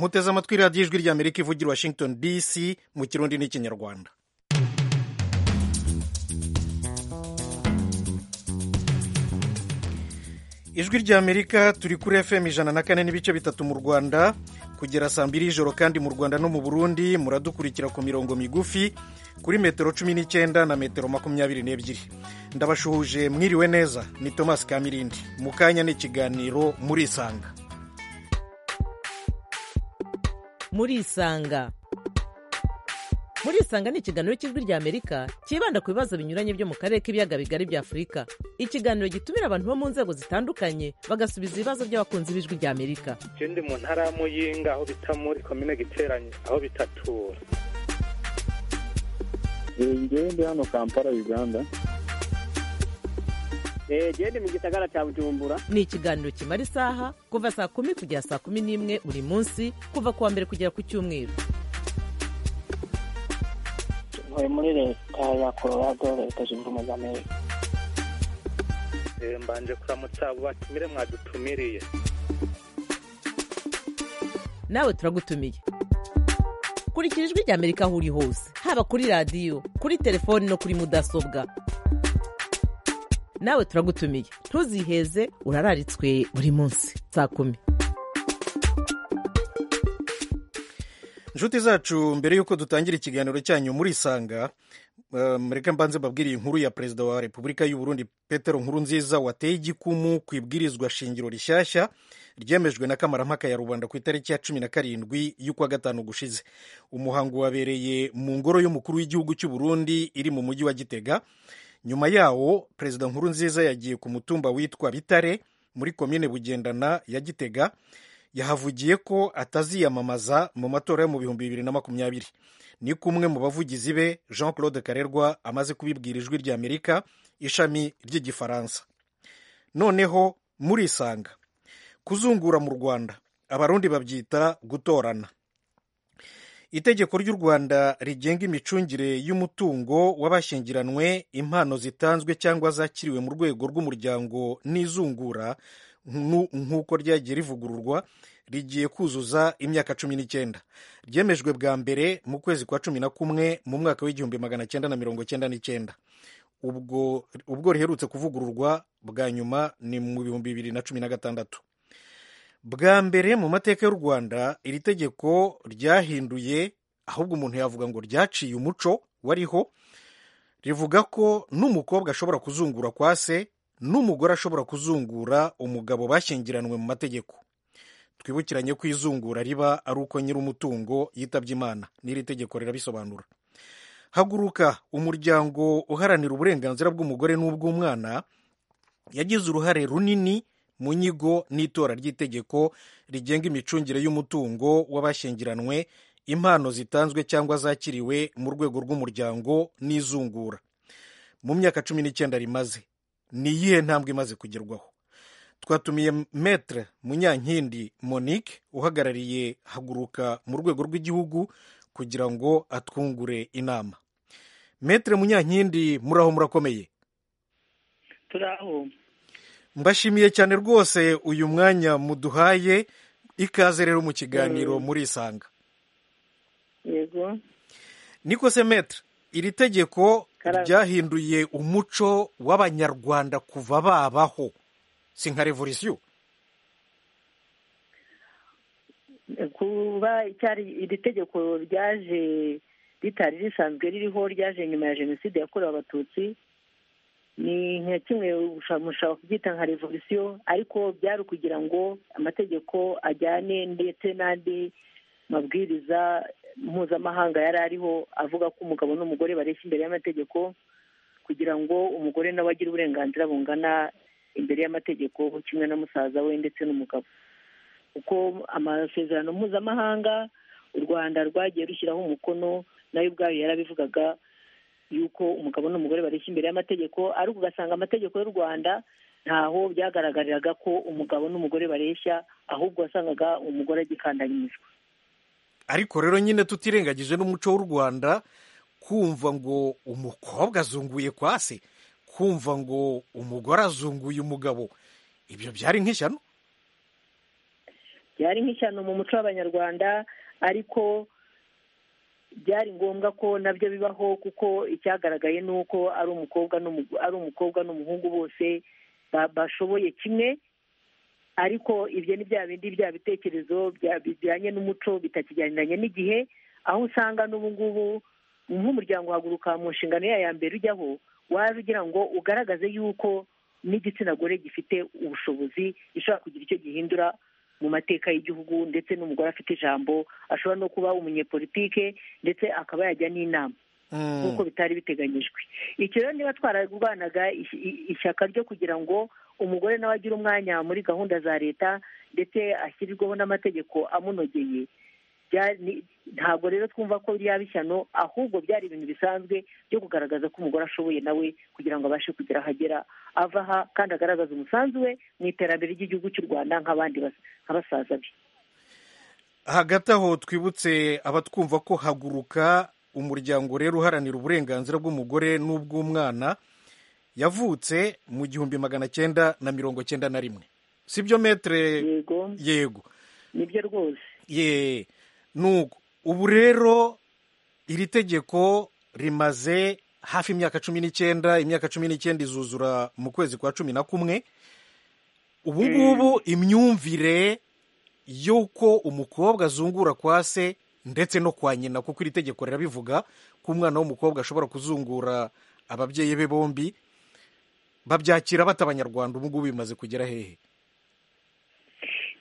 muteze amatwi radiyo ijwi ry'amerika ivugira washington dc mu kirundi n'ikinyarwanda ijwi ry'amerika turi kuri fm ijana na kane n'ibice bitatu mu rwanda kugera saa mbiri y'ijoro kandi mu rwanda no mu burundi muradukurikira ku mirongo migufi kuri metero cumi n'icyenda na metero makumyabiri n'ebyiri ndabashuhuje mwiriwe neza ni tomasi kamirindi mu kanya n'ikiganiro murisanga murisanga murisanga ni ikiganiro cy'ijwi ry'amerika cyibanda ku bibazo binyuranye byo mu karere k'ibiyaga bigari bya afurika ikiganiro gitumira abantu bo mu nzego zitandukanye bagasubiza ibibazo by'abakunzi b'ijwi ry'amerika ndi mu ntara ya muyinga aho bita muri komine giteranye aho bitatura ngewe ndi hano kampala uganda gende mu gisagara cya bujumbura ni ikiganiro kimara isaha kuva saa kumi kugera saa kumi n'imwe buri munsi kuva ku wa mbere kugera ku cyumweru ntuye muri leta ya colorado leta zunze ubumwe za amerika mbanje kuramutsa abo batumire mwadutumiriye nawe turagutumiye kurikira ijwi ry'amerika aho uri hose haba kuri radiyo kuri telefoni no kuri mudasobwa nawe turagutumiye ntuziheze urararitswe buri munsi saa kumi inshuti zacu mbere y'uko dutangira ikiganiro cyanyu murisanga mureka mbanze mbabwiriye inkuru ya perezida wa repubulika y'u Burundi petero nkurunziza wateye igikumu ku ibwirizwa shingiro rishyashya ryemejwe na kamarampaka ya rubanda ku itariki ya cumi na karindwi y'ukwa gatanu gushize umuhango wabereye mu ngoro y'umukuru w'igihugu cy'u Burundi iri mu mujyi wa gitega nyuma yawo perezida nkurunziza yagiye ku mutumba witwa bitare muri komine bugendana ya gitega yahavugiye ko ataziyamamaza mu matora yo mu bihumbi bibiri na makumyabiri ni kumwe mu bavugizi be jean claude karerwa amaze kubibwira ijwi ry'amerika ishami ry'igifaransa noneho murisanga kuzungura mu rwanda abarundi babyita gutorana itegeko ry'u rwanda rigenga imicungire y'umutungo w'abashyingiranywe impano zitanzwe cyangwa zakiriwe mu rwego rw'umuryango n'izungura nk'uko ryagiye rivugururwa rigiye kuzuza imyaka cumi n'icyenda ryemejwe bwa mbere mu kwezi kwa cumi na kumwe mu mwaka w'igihumbi magana cyenda na mirongo cyenda n'icyenda ubwo ubwo riherutse kuvugururwa bwa nyuma ni mu bihumbi bibiri na cumi na gatandatu bwa mbere mu mateka y'u rwanda iri tegeko ryahinduye ahubwo umuntu yavuga ngo ryaciye umuco wariho rivuga ko n'umukobwa ashobora kuzungura kwa se n'umugore ashobora kuzungura umugabo bashyingiranywe mu mategeko twibukiranye ko izungura riba ari uko nyir'umutungo yitabye imana n'iri tegeko rirabisobanura haguruka umuryango uharanira uburenganzira bw'umugore n'ubw'umwana yagize uruhare runini mu nyigo n'itora ry'itegeko rigenga imicungire y'umutungo w'abashyingiranywe impano zitanzwe cyangwa zakiriwe mu rwego rw'umuryango n'izungura mu myaka cumi n'icyenda rimaze ni iyihe ntambwe imaze kugerwaho twatumiye metre munyankindi monique uhagarariye haguruka mu rwego rw'igihugu kugira ngo atwungure inama metre munyankindi muraho murakomeye turaho mbashimiye cyane rwose uyu mwanya muduhaye ikaze rero mu kiganiro murisanga yego niko se metre iri tegeko ryahinduye umuco w'abanyarwanda kuva babaho si nka revolisiyo kuba iri tegeko ryaje ritari risanzwe ririho ryaje nyuma ya jenoside yakorewe abatutsi ni nka kimwe mushobora kubyita nka revolisiyo ariko byari ukugira ngo amategeko ajyane ndetse n'andi mabwiriza mpuzamahanga yari ariho avuga ko umugabo n'umugore bareshya imbere y'amategeko kugira ngo umugore nawe agire uburenganzira bungana imbere y'amategeko kimwe na musaza we ndetse n'umugabo kuko amasezerano mpuzamahanga u rwanda rwagiye rushyiraho umukono nayo ubwayo yarabivugaga yuko umugabo n'umugore bareshya imbere y'amategeko ariko ugasanga amategeko y'u rwanda ntaho byagaragariraga ko umugabo n'umugore bareshya ahubwo wasangaga umugore agikandanyizwa ariko rero nyine tutirengagije n'umuco w'u rwanda kumva ngo umukobwa azunguye kwa se kumva ngo umugore azunguye umugabo ibyo byari nk'ishyano ryari nk'ishyano mu muco w'abanyarwanda ariko byari ngombwa ko nabyo bibaho kuko icyagaragaye ni uko ari umukobwa n'umu- ari umukobwa n'umuhungu bose ba- bashoboye kimwe ariko ibyo ni bya bindi bya bitekerezo bya- bijyanye n'umuco bitakijyaniranye n'igihe aho usanga n'ubu ngubu nk'umuryango uhaguruka mu nshingano yayo ya mbere ujyaho waje ugira ngo ugaragaze yuko n'igitsina gore gifite ubushobozi gishobora kugira icyo gihindura mu mateka y'igihugu ndetse n'umugore afite ijambo ashobora no kuba umunyepolitike ndetse akaba yajya n'inama Mm. nk'uko bitari biteganyijwe icyo rero niba twararwanaga ish- i- ishyaka ryo kugira ngo umugore nawe agire umwanya muri gahunda za leta ndetse ashyirirweho n'amategeko amunogeye bya- ni- ntabwo rero twumva ko ryaba ishyano ahubwo byari ibintu bisanzwe byo kugaragaza ko umugore ashoboye nawe kugira ngo abashe kugera aho agera ava aha kandi agaragaza umusanzu we mu iterambere ry'igihugu cy'u rwanda nk'abandi bas- nka basaza be hagati aho twibutse abatwumva ko haguruka umuryango rero uharanira uburenganzira bw'umugore n'ubw'umwana yavutse mu gihumbi magana cyenda na mirongo cyenda na rimwe sibyo metere yego yego nibyo rwose ye nuko ubu rero iri tegeko rimaze hafi imyaka cumi n'icyenda imyaka cumi n'icyenda izuzura mu kwezi kwa cumi na kumwe ubu ngubu imyumvire y'uko umukobwa azungura kwa se ndetse no kwa nyina kuko iri tegeko rirabivuga ko umwana w'umukobwa ashobora kuzungura ababyeyi be bombi babyakira batabanyarwanda ubu ngubu bimaze kugera hehe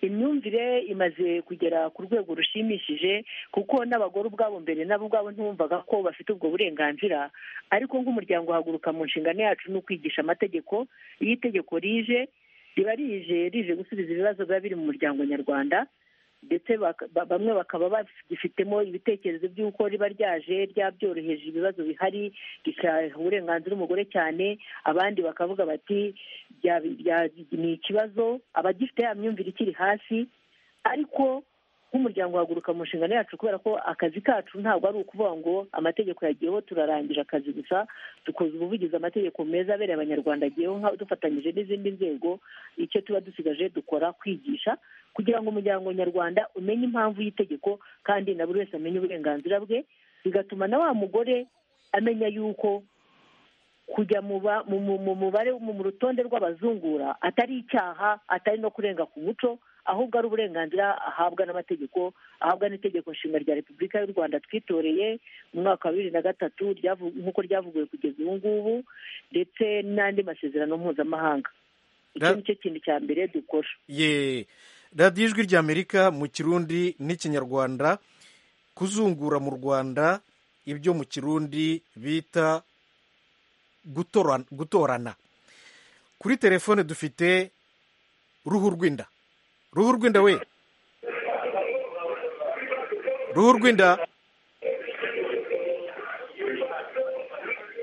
imyumvire imaze kugera ku rwego rushimishije kuko n'abagore ubwabo mbere nabo ubwabo ntibumvaga ko bafite ubwo burenganzira ariko nk'umuryango uhaguruka mu nshingano yacu ni ukwigisha amategeko iyo itegeko rije riba rije rije gusubiza ibibazo biba biri mu muryango nyarwanda ndetse baka- ba- bamwe bakaba bagifitemo ibitekerezo by'uko riba ryaje ryabyoroheje ibibazo bihari rikaha uburenganzira umugore cyane abandi bakavuga bati bya- bya- ni ikibazo abagifite ya myumvire ikiri hasi ariko nk'umuryango uhaguruka mu nshingano yacu kubera ko akazi kacu ntabwo ari ukuvuga ngo amategeko yagiyeho turarangije akazi gusa dukoze ubuvugizi amategeko meza abereye abanyarwanda agiyeho nka- dufatanyije n'izindi nzego icyo tuba dusigaje dukora kwigisha kugira ngo umuryango nyarwanda umenye impamvu y'itegeko kandi na buri wese amenye uburenganzira bwe bigatuma na wa mugore amenya yuko kujya mu ba- mu- mu- mu mubare mu mu rutonde rw'abazungura atari icyaha atari no kurenga ku muco ahubwo ari uburenganzira ahabwa n'amategeko ahabwa n'itegeko nshinga rya repubulika y'u rwanda twitoreye mu mwaka wa bibiri na gatatu ryavu- nk'uko ryavuguwe kugeza ubu ngubu ndetse n'andi masezerano mpuzamahanga icyo Ra- ni cyo kintu cya mbere dukora ye radiyo ijwi ry'amerika mu kirundi n'ikinyarwanda kuzungura mu rwanda ibyo mu kirundi bita gutora- gutorana kuri telefone dufite ruhu rw'inda ruhu rw'inda we ruhu rw'inda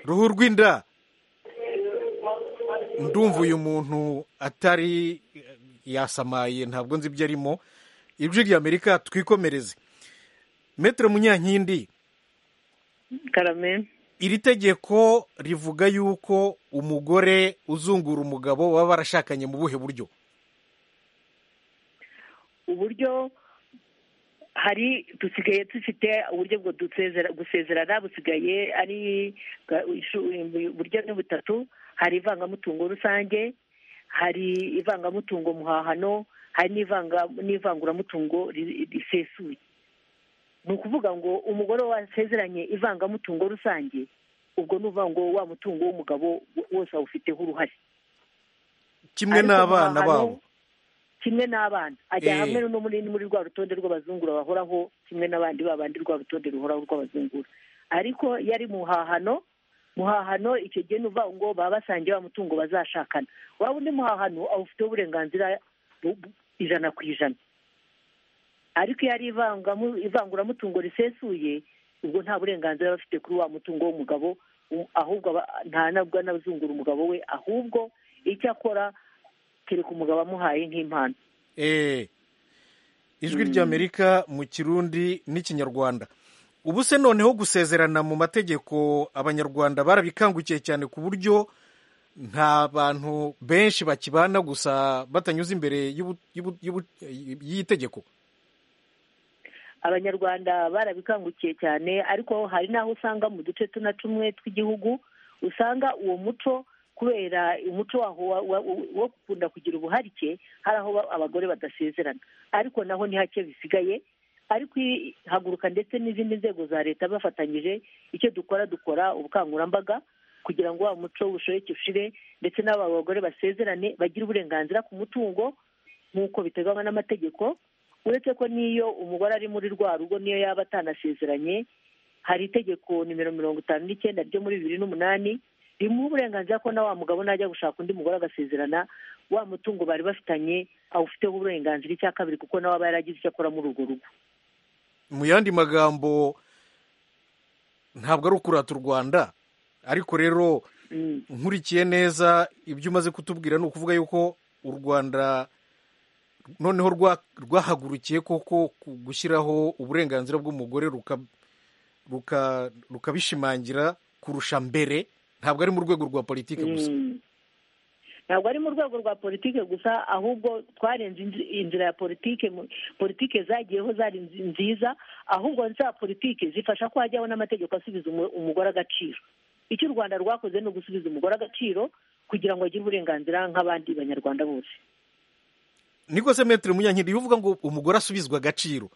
ruhu rw'inda ndumva uyu muntu atari yasamaye ntabwo nzi ibyo arimo ijwi ry'amerika twikomereze metero munyankindi karame iri tegeko rivuga yuko umugore uzungura umugabo baba barashakanye mu buhe buryo uburyo hari dusigaye dufite uburyo bwo dusezera- gusezerana busigaye ari bwa- ishu- uburyo ni butatu hari ivangamutungo rusange hari ivangamutungo muhahano hari n'ivanga- n'ivanguramutungo ri- risesuye ni ukuvuga ngo umugore wasezeranye ivangamutungo rusange ubwo ni ukuvuga ngo wa mutungo w'umugabo wose awufiteho uruhare kimwe ariko n'abana mu babo hantu, kimwe n'abana ajya Eh. hamwe no muri muri rwa rutonde rw'abazungura bahoraho kimwe n'abandi babandi rwa rutonde ruhoraho rw'abazungura ariko iyo ari mu hahano mu hahano icyo gihe ni uvuga ngo baba basangiye wa mutungo bazashakana waba undi muhahano awufiteho uburenganzira bu- bu- ijana ku ijana ariko iyo ari ivangamu- ivanguramutungo risesuye ubwo nta burenganzira aba afite kuri wa mutungo w'umugabo u- ahubwo aba- nta nabwo anazungura umugabo we ahubwo icyo akora kereka umugabo amuhaye nk'impano Eh, ijwi ry'amerika mu kirundi n'ikinyarwanda ubu se noneho gusezerana mu mategeko abanyarwanda barabikangukiye cyane ku buryo nta bantu benshi bakibana gusa batanyuze imbere y'ubu- y'ubu- y'ubu- y'itegeko abanyarwanda barabikangukiye cyane ariko hari n'aho usanga mu duce tuna tumwe tw'igihugu usanga uwo muco kubera umuco waho wa- wa- wo gukunda kugira ubuharike hari aho ba- abagore badasezerana ariko naho ni hake bisigaye ariko i- haguruka ndetse n'izindi nzego za leta bafatanyije icyo dukora dukora ubukangurambaga kugira ngo wa muco ushoboke ushire ndetse n'aba bagore basezerane bagire uburenganzira ku mutungo nk'uko biteganywa n'amategeko uretse ko n'iyo umugore ari muri rwa rugo niyo yaba atanasezeranye hari itegeko nimero mirongo itanu n'icyenda ryo muri bibiri n'umunani rimuha uburenganzira ko na wa mugabo najya gushaka undi mugore agasezerana wa mutungo bari bafitanye awufiteho uburenganzira icya kabiri kuko nawe aba yaragize icyo akora muri urwo rugo mu yandi magambo ntabwo ari ukurata u rwanda ariko rero Mm. nkurikiye neza ibyo umaze kutubwira ni ukuvuga yuko u rwanda noneho rwa- rwahagurukiye koko ku- gushyiraho uburenganzira bw'umugore ruka- ruka- rukabishimangira kurusha mbere ntabwo ari mu rwego rwa politiki gusa Mm. ntabwo ari mu rwego rwa politiki gusa ahubwo twarenze inzi- inzira ya politiki politiki zagiyeho zari nzi- nziza ahubwo za politiki zifasha ko hajyaho n'amategeko asubiza umu- umugore agaciro icyo u rwanda rwakoze ni ugusubiza umugore agaciro kugira ngo agire uburenganzira nk'abandi banyarwanda bose niko se metero munyankindi iyo uvuga ngo umugore asubizwa agaciro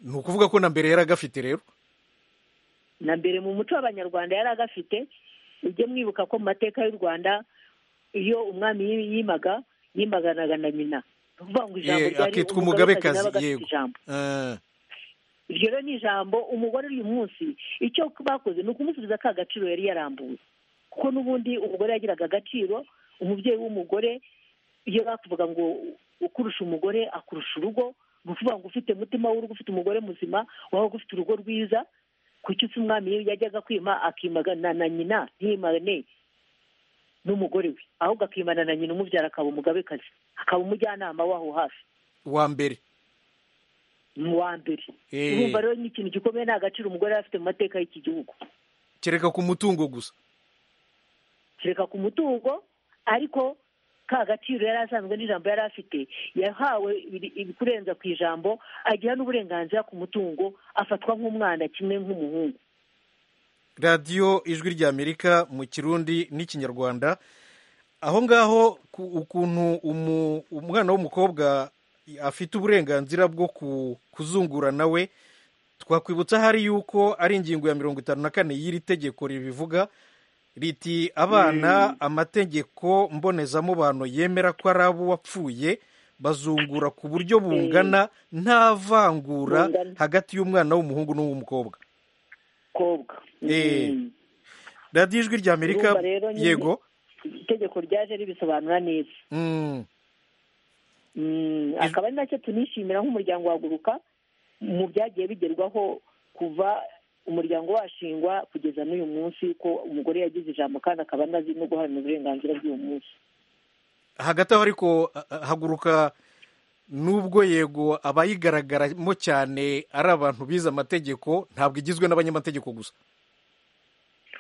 ni ukuvuga ko na mbere yari agafite rero na mbere mu muco w'abanyarwanda yari agafite ujye mwibuka ko mu mateka y'u rwanda iyo umwami yi- yimaga yimaganaga na nyina ni ukuvuga ngo ijambo Eh, ryari akitwa umugabekazi umugabekazi, nawe agafite yego. ijambo Eh, iryo rero ni ijambo umugore uyu munsi icyo bakoze ni ukumusubiza ka gaciro yari yarambuye kuko n'ubundi umugore yagiraga agaciro umubyeyi w'umugore iyo bakuvuga ngo ukurusha umugore akurusha urugo ni ukuvuga ngo ufite umutima w'urugo ufite umugore muzima waba ufite urugo rwiza kuki usa umwami iyo yajyaga kwima akimagana na nyina ntiyimane n'umugore we ahubwo akimana na nyina umubyara akaba umugabekazi akaba umujyanama w'aho hafi wa mbere ni uwa mbere Eh. urumva rero ni ikintu gikomeye nta gaciro umugore yari afite mu mateka y'iki gihugu kereka ku mutungo gusa kereka ku mutungo ariko ka gaciro yari asanzwe n'ijambo yari afite yahawe ibiri- ibikurenza ku ijambo agira n'uburenganzira ku mutungo afatwa nk'umwana kimwe nk'umuhungu radiyo ijwi ry'amerika mu kirundi n'ikinyarwanda aho ngaho ku- ukuntu umu- umwana w'umukobwa afite uburenganzira bwo ku- kuzungura nawe twakwibutsa hari yuko ari ingingo ya mirongo itanu na kane y'iri tegeko ribivuga riti abana amategeko mbonezamubano yemera ko ari abo wapfuye bazungura ku buryo bungana nta vangura Bungana. hagati y'umwana w'umuhungu n'uw'umukobwa kobwa Eh. Mm. radiyo ijwi ry'amerika Urumva rero nyine- yego itegeko ryaje ribisobanura neza Mm. Mm, akaba ari nacyo tunishimira nk'umuryango waguruka mu byagiye bigerwaho kuva umuryango washingwa kugeza n'uyu munsi ko umugore yagize ijambo kandi akaba anazi no guharanira uburenganzira bw'uyu munsi hagati aho ariko ha- haguruka nubwo yego abayigaragaramo cyane ari abantu bize amategeko ntabwo igizwe n'abanyamategeko gusa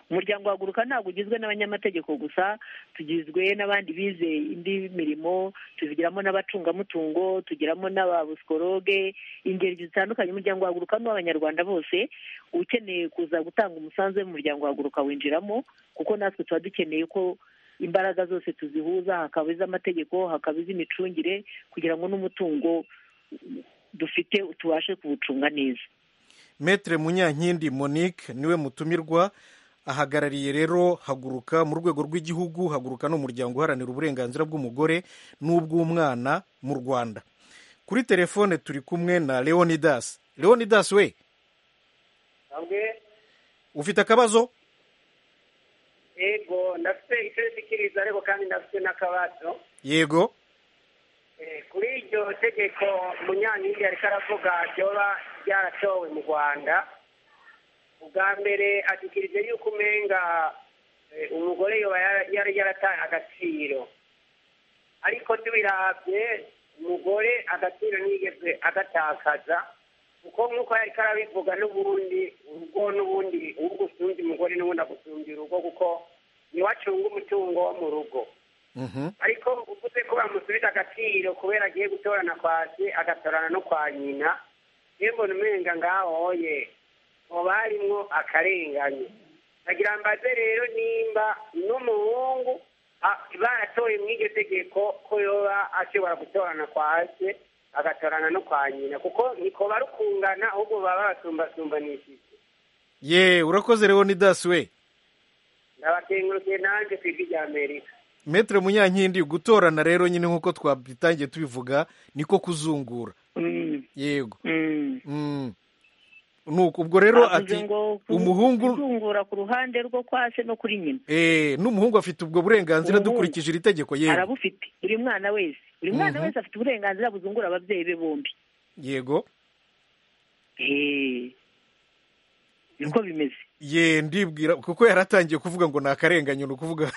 umuryango waguruka ntabwo ugizwe n'abanyamategeko gusa tugizwe n'abandi bize indi mirimo tubigiramo n'abacungamutungo tugiramo n'ababusikoroge ingeri zitandukanye umuryango waguruka n'uw'abanyarwanda bose ukeneye kuza gutanga umusanzu we mu muryango waguruka winjiramo kuko natwe tuba dukeneye ko imbaraga zose tuzihuza hakaba iz'amategeko hakaba iz'imicungire kugira ngo n'umutungo dufite tubashe kuwucunga neza metere munyankindi monique niwe mutumirwa ahagarariye rero haguruka mu rwego rw'igihugu haguruka n'umuryango uharanira uburenganzira bw'umugore n'ubw'umwana mu rwanda kuri telefone turi kumwe na leonidas leonidas we hamwe ufite akabazo yego ndafite icyo nshikiriza ariko kandi ndafite n'akabazo yego Eh, kuri iryo tegeko munyankingi ariko aravuga ryoba ryaratowe mu rwanda ubwa mbere ashyikirije yuko umenga eh, umugore yoba yara- yari yarataye agaciro ariko tubirabye umugore agaciro ntiyigeze agatakaza kuko nk'uko yari arabivuga n'ubundi urugo n'ubundi urugo usumbya umugore n'ubundi agusumbya urugo kuko niwe acunga umutungo wo mu rugo ariko uvuze ko bamusubiza agaciro kubera agiye gutorana kwa se agatorana no kwa nyina niyo mbona umenga ngaho hoye hoba harimwo akarengane ndagira mbaze rero nimba n'umuhungu a- baratoye muri iryo tegeko ko yoba ashobora gutorana kwa se agatorana no kwa nyina kuko niko barukungana ahubwo baba babasumbasumbanishije ye urakoze rero ni dasi we ndabakengurukiye nanjye ku ijwi rya amerika metero munyankindi gutorana rero nyine nk'uko twabitangiye tubivuga niko kuzungura yego Mm. nuko ubwo rero Bavuze ati ngo ku- umuhungu kuzungura ku ruhande rwo kwa se no kuri nyina eh n'umuhungu afite ubwo burenganzira Umuhungu. dukurikije iri tegeko yego arabufite buri mwana wese buri mwana wese afite uburenganzira buzungura ababyeyi be bombi yego Eh, niko bimeze ye ndibwira kuko yaratangiye kuvuga ngo ni akarenganyo ni ukuvuga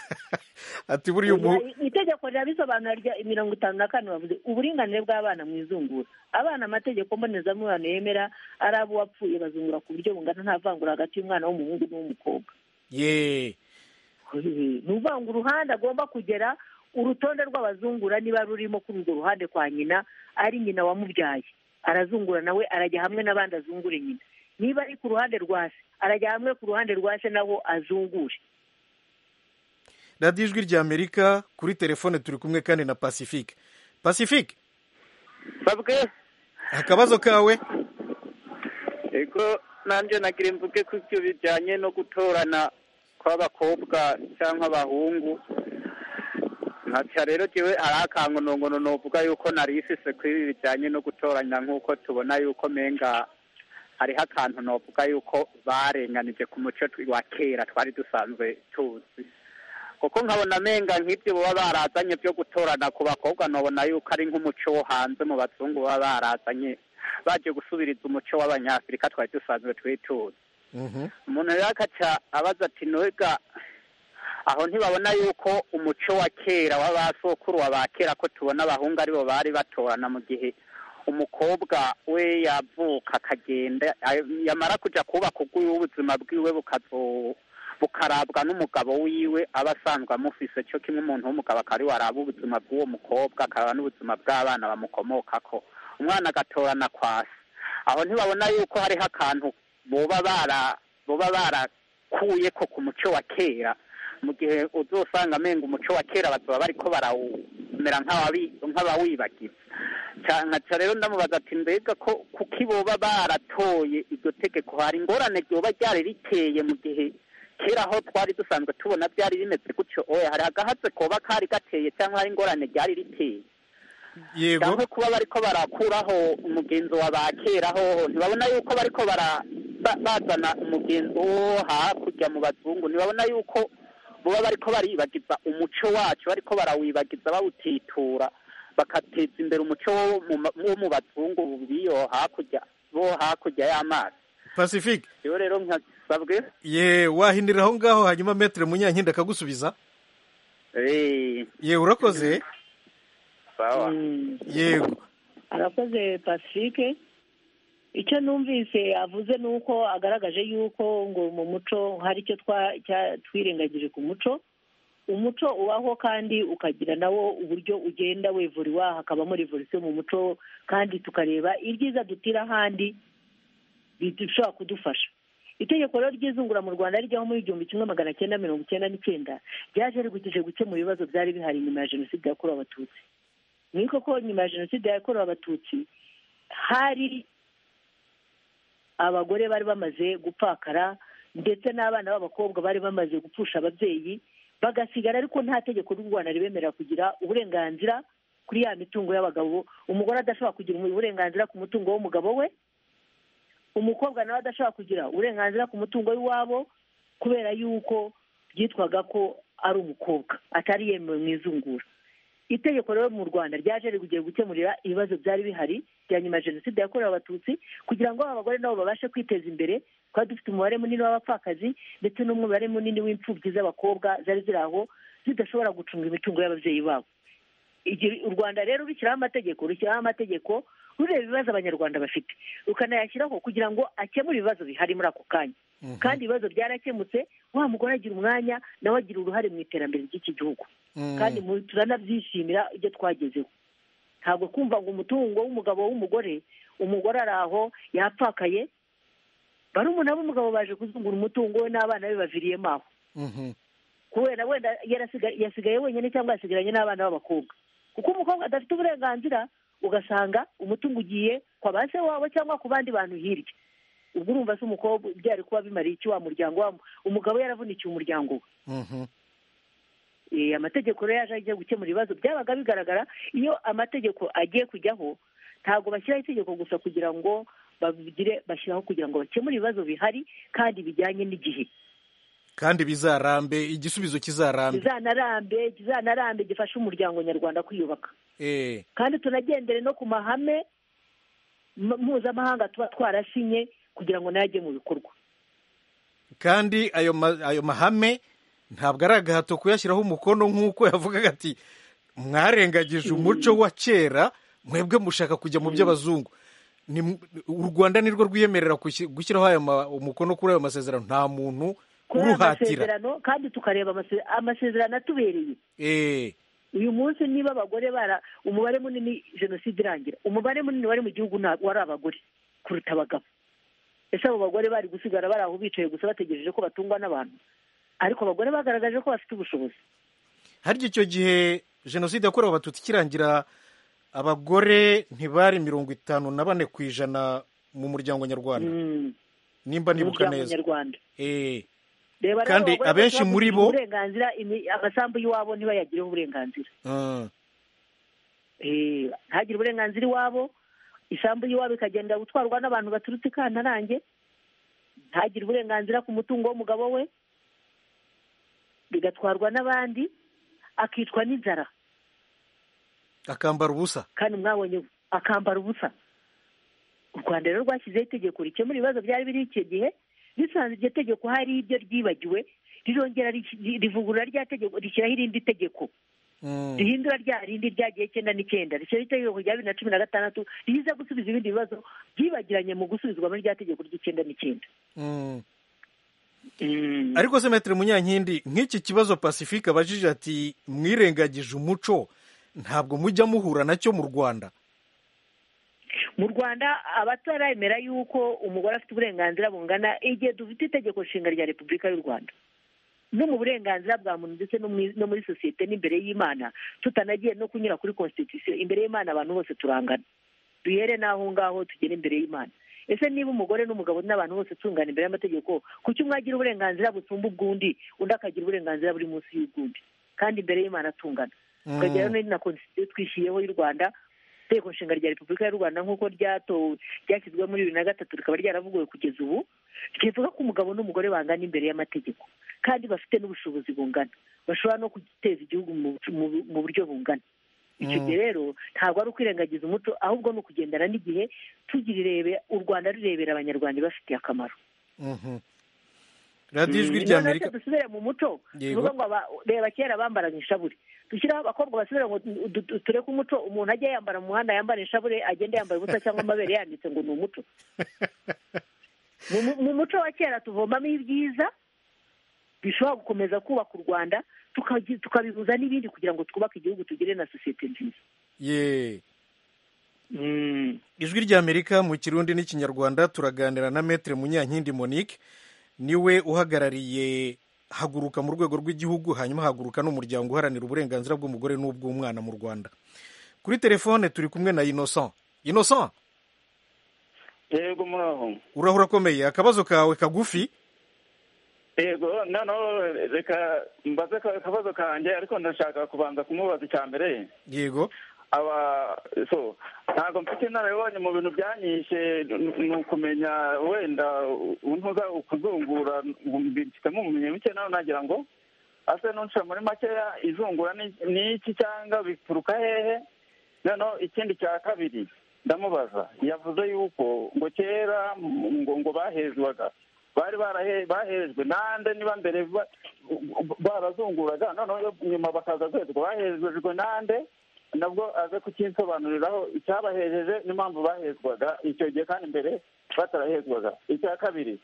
ati buriya umuhu itegeko rirabisobanura rya mirongo itanu na kane bavuze uburinganire bw'abana mu izungura abana amategeko mbonezamubano yemera ari abo uwapfuye bazungura ku buryo bungana nta vangura hagati y'umwana w'umuhungu n'uw'umukobwa ye ni uvanga uruhande agomba kugera urutonde rw'abazungura niba rurimo kuri urwo ruhande kwa nyina ari nyina wamubyaye arazungura nawe arajya hamwe n'abandi azungure nyina niba ari ku ruhande rwa se arajya hamwe ku ruhande rwa se nawo azungure radiyo ijwi rya amerika kuri telefone turi kumwe kandi na pacifique pacifique babwe akabazo kawe ego nanjye nagira imvuge ku byo bijyanye no gutorana kw'abakobwa cyangwa abahungu nkaca rero jyewe ari akangonongono novuga yuko narisise kuri ibi bijyanye no gutoranya nk'uko tubona yuko menga hariho akantu novuga yuko barenganije ku muco tw- wa kera twari dusanzwe tuzi kuko nkabona menga nk'ibyo baba barazanye byo gutorana ku bakobwa nobona yuko ari nk'umuco wo hanze mu bazungu baba barazanye baje gusubiriza umuco w'abanyafurika twari dusanzwe twituza Mhm. umuntu rero akaca abaza ati nubwa aho ntibabona yuko umuco wa kera w'abasokuru wa ba kera ko tubona abahungu aribo bari batorana mu gihe umukobwa we yavuka akagenda ay- yamara kujya kubaka ubwiwe ubuzima bwiwe bukazo bukarabwa n'umugabo wiwe aba asanzwe amufise cyo kimwe umuntu w'umugabo akaba ariwe araba ubuzima bw'uwo mukobwa akaraba n'ubuzima bw'abana bamukomokako umwana agatorana kwasi aho ntibabona yuko hariho akantu boba bara boba barakuye ko ku muco wa kera mu gihe uzosanga amenga umuco wa kera bazaba bariko barawumera nk'abawi- nk'abawibagiza Ca- nkaca rero ndamubaza ati mbega ko kuki boba baratoye iryo tegeko hari ingorane ryoba ryari riteye mu gihe kera aho twari dusanzwe tubona byari bimeze gutyo oya hari agahatse koba kari gateye cyangwa hari ingorane ryari riteye yego cyangwa kuba bariko barakuraho umugenzo wa ba kera hoho ntibabona yuko bariko bara- ba- bazana umugenzo wo hakurya mu bazungu ntibabona yuko boba bariko baribagiza umuco wacu bariko barawibagiza bawutitura bakateza imbere umuco wo mu ma- wo mu bazungu biyo hakurya bo hakurya y'amazi pacifique rero rero nkasabwe ye wahindirira aho ngaho hanyuma metero munyankindi akagusubiza eh, ye urakoze sawa yego arakoze pacifique icyo numvise avuze ni uko agaragaje yuko ngo mu muco hari icyo twa- cya- twirengagije ku muco umuco ubaho kandi ukagira nawo uburyo ugenda wevuriwa hakabamo revolisiyo mu muco kandi tukareba ibyiza dutira ahandi bishobora kudufasha itegeko rero ry'izungura mu rwanda rijyaho muri igihumbi kimwe magana cyenda mirongo icyenda n'icyenda ryaje rigukije gukemura ibibazo byari bihari nyuma ya jenoside yakorewe abatutsi ni koko nyuma ya jenoside yakorewe abatutsi hari abagore bari bamaze gupfakara ndetse n'abana b'abakobwa bari bamaze gupfusha ababyeyi bagasigara ariko nta tegeko ry'u rwanda ribemerera kugira uburenganzira kuri ya mitungo y'abagabo umugore adashobora kugira uburenganzira ku mutungo w'umugabo we umukobwa nawe adashobora kugira uburenganzira ku mutungo w'iwabo kubera yuko byitwaga ko ari umukobwa atari yemewe mu izungura itegeko rero mu rwanda ryaje rigugiye gukemurira ibibazo byari bihari bya nyuma ya jenoside yakorewe abatutsi kugira ngo abagore nabo babashe kwiteza imbere kuba dufite umubare munini w'abapfakazi ndetse n'umubare munini w'imfubyi z'abakobwa zari ziri aho zidashobora gucunga imitungo y'ababyeyi babo Igihe u rwanda rero rushyiraho amategeko rushyiraho amategeko ureba ibibazo abanyarwanda bafite ukanayashyiraho kugira ngo akemure ibibazo bihari muri ako kanya kandi ibibazo byarakemutse wa mugore agira umwanya nawe agira uruhare mu iterambere ry'iki gihugu kandi mu- turanabyishimira ibyo twagezeho ntabwo kumva ngo umutungo w'umugabo w'umugore umugore ari aho yapfakaye barumuna b'umugabo baje kuzungura umutungo we n'abana be baviriyemo aho Mhm. kubera wenda yarasiga- yasigaye wenyine cyangwa yasigaranye n'abana b'abakobwa kuko umukobwa adafite uburenganzira ugasanga umutungo ugiye kwa ba se wabo cyangwa ku bandi bantu hirya ubwo urumva se umukobwa byari kuba bimariye iki wa muryango wa umugabo yaravunikiye umuryango we Mhm. Eh, amategeko rero yaje agiye gukemura ibibazo byabaga bigaragara iyo amategeko agiye kujyaho ntabwo bashyiraho itegeko gusa kugira ngo babigire bashyiraho kugira ngo bakemure ibibazo bihari kandi bijyanye n'igihe kandi bizarambe igisubizo kizarambe kizanarambe kizanarambe gifashe umuryango nyarwanda kwiyubaka Eh, kandi tunagendere no ku mahame m- mpuzamahanga tuba twarasinye kugira ngo nayo ajye mu bikorwa kandi ayo ma- ayo mahame ntabwo ari agahato kuyashyiraho umukono nk'uko yavugaga ati mwarengagije umuco wa kera mwebwe mushaka kujya mu by'abazungu Ni mu- u rwanda nirwo rwiyemerera gushyi- gushyiraho ayo ma- umukono kuri ayo masezerano nta muntu kuri aya uruhatira masezerano kandi tukareba amase- amasezerano atubereye Eh, uyu munsi niba abagore bara umubare munini jenoside irangira umubare munini wari mu gihugu nta- wari abagore kuruta abagabo ese abo bagore bari gusigara bari aho bicaye gusa bategereje ko batungwa n'abantu ariko abagore bagaragaje ko bafite ubushobozi harya icyo gihe jenoside yakorewe abatutsi ikirangira abagore ntibari mirongo itanu na bane ku ijana mu muryango nyarwanda Mm, nimba nibuka umuryango neza nyarwanda Eh, reba rero Kandi abagore abenshi bafite muri bo- uburenganzira imi- amasambu y'iwabo ntibayagireho uburenganzira ah. Eh, ntagire uburenganzira iwabo isambu y'iwabo ikagenda gutwarwa n'abantu baturutse i kantarange ntagire uburenganzira ku mutungo w'umugabo we bigatwarwa n'abandi akicwa n'inzara akambara ubusa kandi mwabonye akambara ubusa u rwanda rero rwashyizeho itegeko rikemura ibibazo byari biri icyo gihe risanze iryo tegeko hari ibyo ryibagiwe rirongera riki- rivugurura rya tegeko rishyiraho irindi tegeko Mm. rihindura rya rindi ryagiye icyenda n'icyenda rishyiraho itegeko rya bibiri na cumi na gatandatu riza gusubiza ibindi bibazo byibagiranye mu gusubizwa muri rya tegeko ry'icyenda n'icyenda Mm. ariko se metero munyankindi nk'iki kibazo pacifique abajije ati mwirengagije umuco ntabwo mujya muhura nacyo mu rwanda mu rwanda abataremera yuko umugore afite uburenganzira bungana igihe dufite itegeko nshinga rya repubulika y'u rwanda no mu burenganzira bwa muntu ndetse no mu- no muri sosiyete n'imbere y'imana tutanagiye no kunyura kuri constitution imbere y'imana abantu bose turangana duhere n'aho ngaho tugere imbere y'imana ese niba umugore n'umugabo n'abantu bose tungana imbere y'amategeko kuki umwe agira uburenganzira busumba ubw'undi undi akagira uburenganzira buri munsi y'ubw'undi kandi imbere y'imana tungana tukagira Mm. na constitution twishyiriyeho y'u rwanda itegeko nshinga rya repubulika y'u rwanda nk'uko ryatowe ryashyizwe muri bibiri na gatatu rikaba ryaravuguwe kugeza ubu rivuga ko umugabo n'umugore bangana imbere y'amategeko kandi bafite n'ubushobozi bungana bashobora no guteza igihugu mu mu- mu buryo bungana icyo Mm. gihe rero ntabwo ari ukwirengagiza umuco ahubwo ni ukugendana n'igihe tugirirebe u rwanda rurebera abanyarwanda bafitiye akamaro Mhm. radiyo ijwi niyo natwe ry'amerika dusubire mu muco Yego. tuvuga ngo aba- reba kera bambaraga inshabure dushyiraho abakobwa basubire ngo tu- tu- tu- tureke umuco umuntu ajya yambara mu muhanda yambara inshabure agende yambara ubusa cyangwa amabere yanditse ngo ni umuco Mu- mu- mu muco wa kera tuvomamo ibyiza bishobora gukomeza kubaka u rwanda tukagi- tukabihuza n'ibindi kugira ngo twubake igihugu tugire na sosiyete nziza ye ijwi ry'amerika mu kirundi n'ikinyarwanda turaganira na metero munyankindi monique niwe uhagarariye haguruka mu rwego rw'igihugu hanyuma haguruka n'umuryango uharanira uburenganzira bw'umugore n'ubw'umwana mu rwanda kuri telefone turi kumwe na innocent innocent yego muraho urahura akomeye akabazo kawe kagufi yego noneho reka mbaze ka- akabazo kanjye ariko ndashaka kubanza kumubaza icya mbere yego aba so ntabwo mfite inararibonye mu bintu byanyishe ni- ni ukumenya wenda untuza kuzungura ngo mbifitemo ubumenyi buke nawe nagira ngo ase nunshira muri makeya izungura ni- ni iki cyangwa bituruka hehe noneho ikindi cya kabiri ndamubaza yavuze yuko ngo kera m- ngo ngo bahezwaga bari barahe- bahejwe nande niba mbere ba- barazunguraga noneho nyuma bakaza guhezwa bahejejwe nande nabwo aze kukinsobanuriraho icyabahejeje n'impamvu bahezwaga icyo gihe kandi mbere batarahezwaga icya kabiri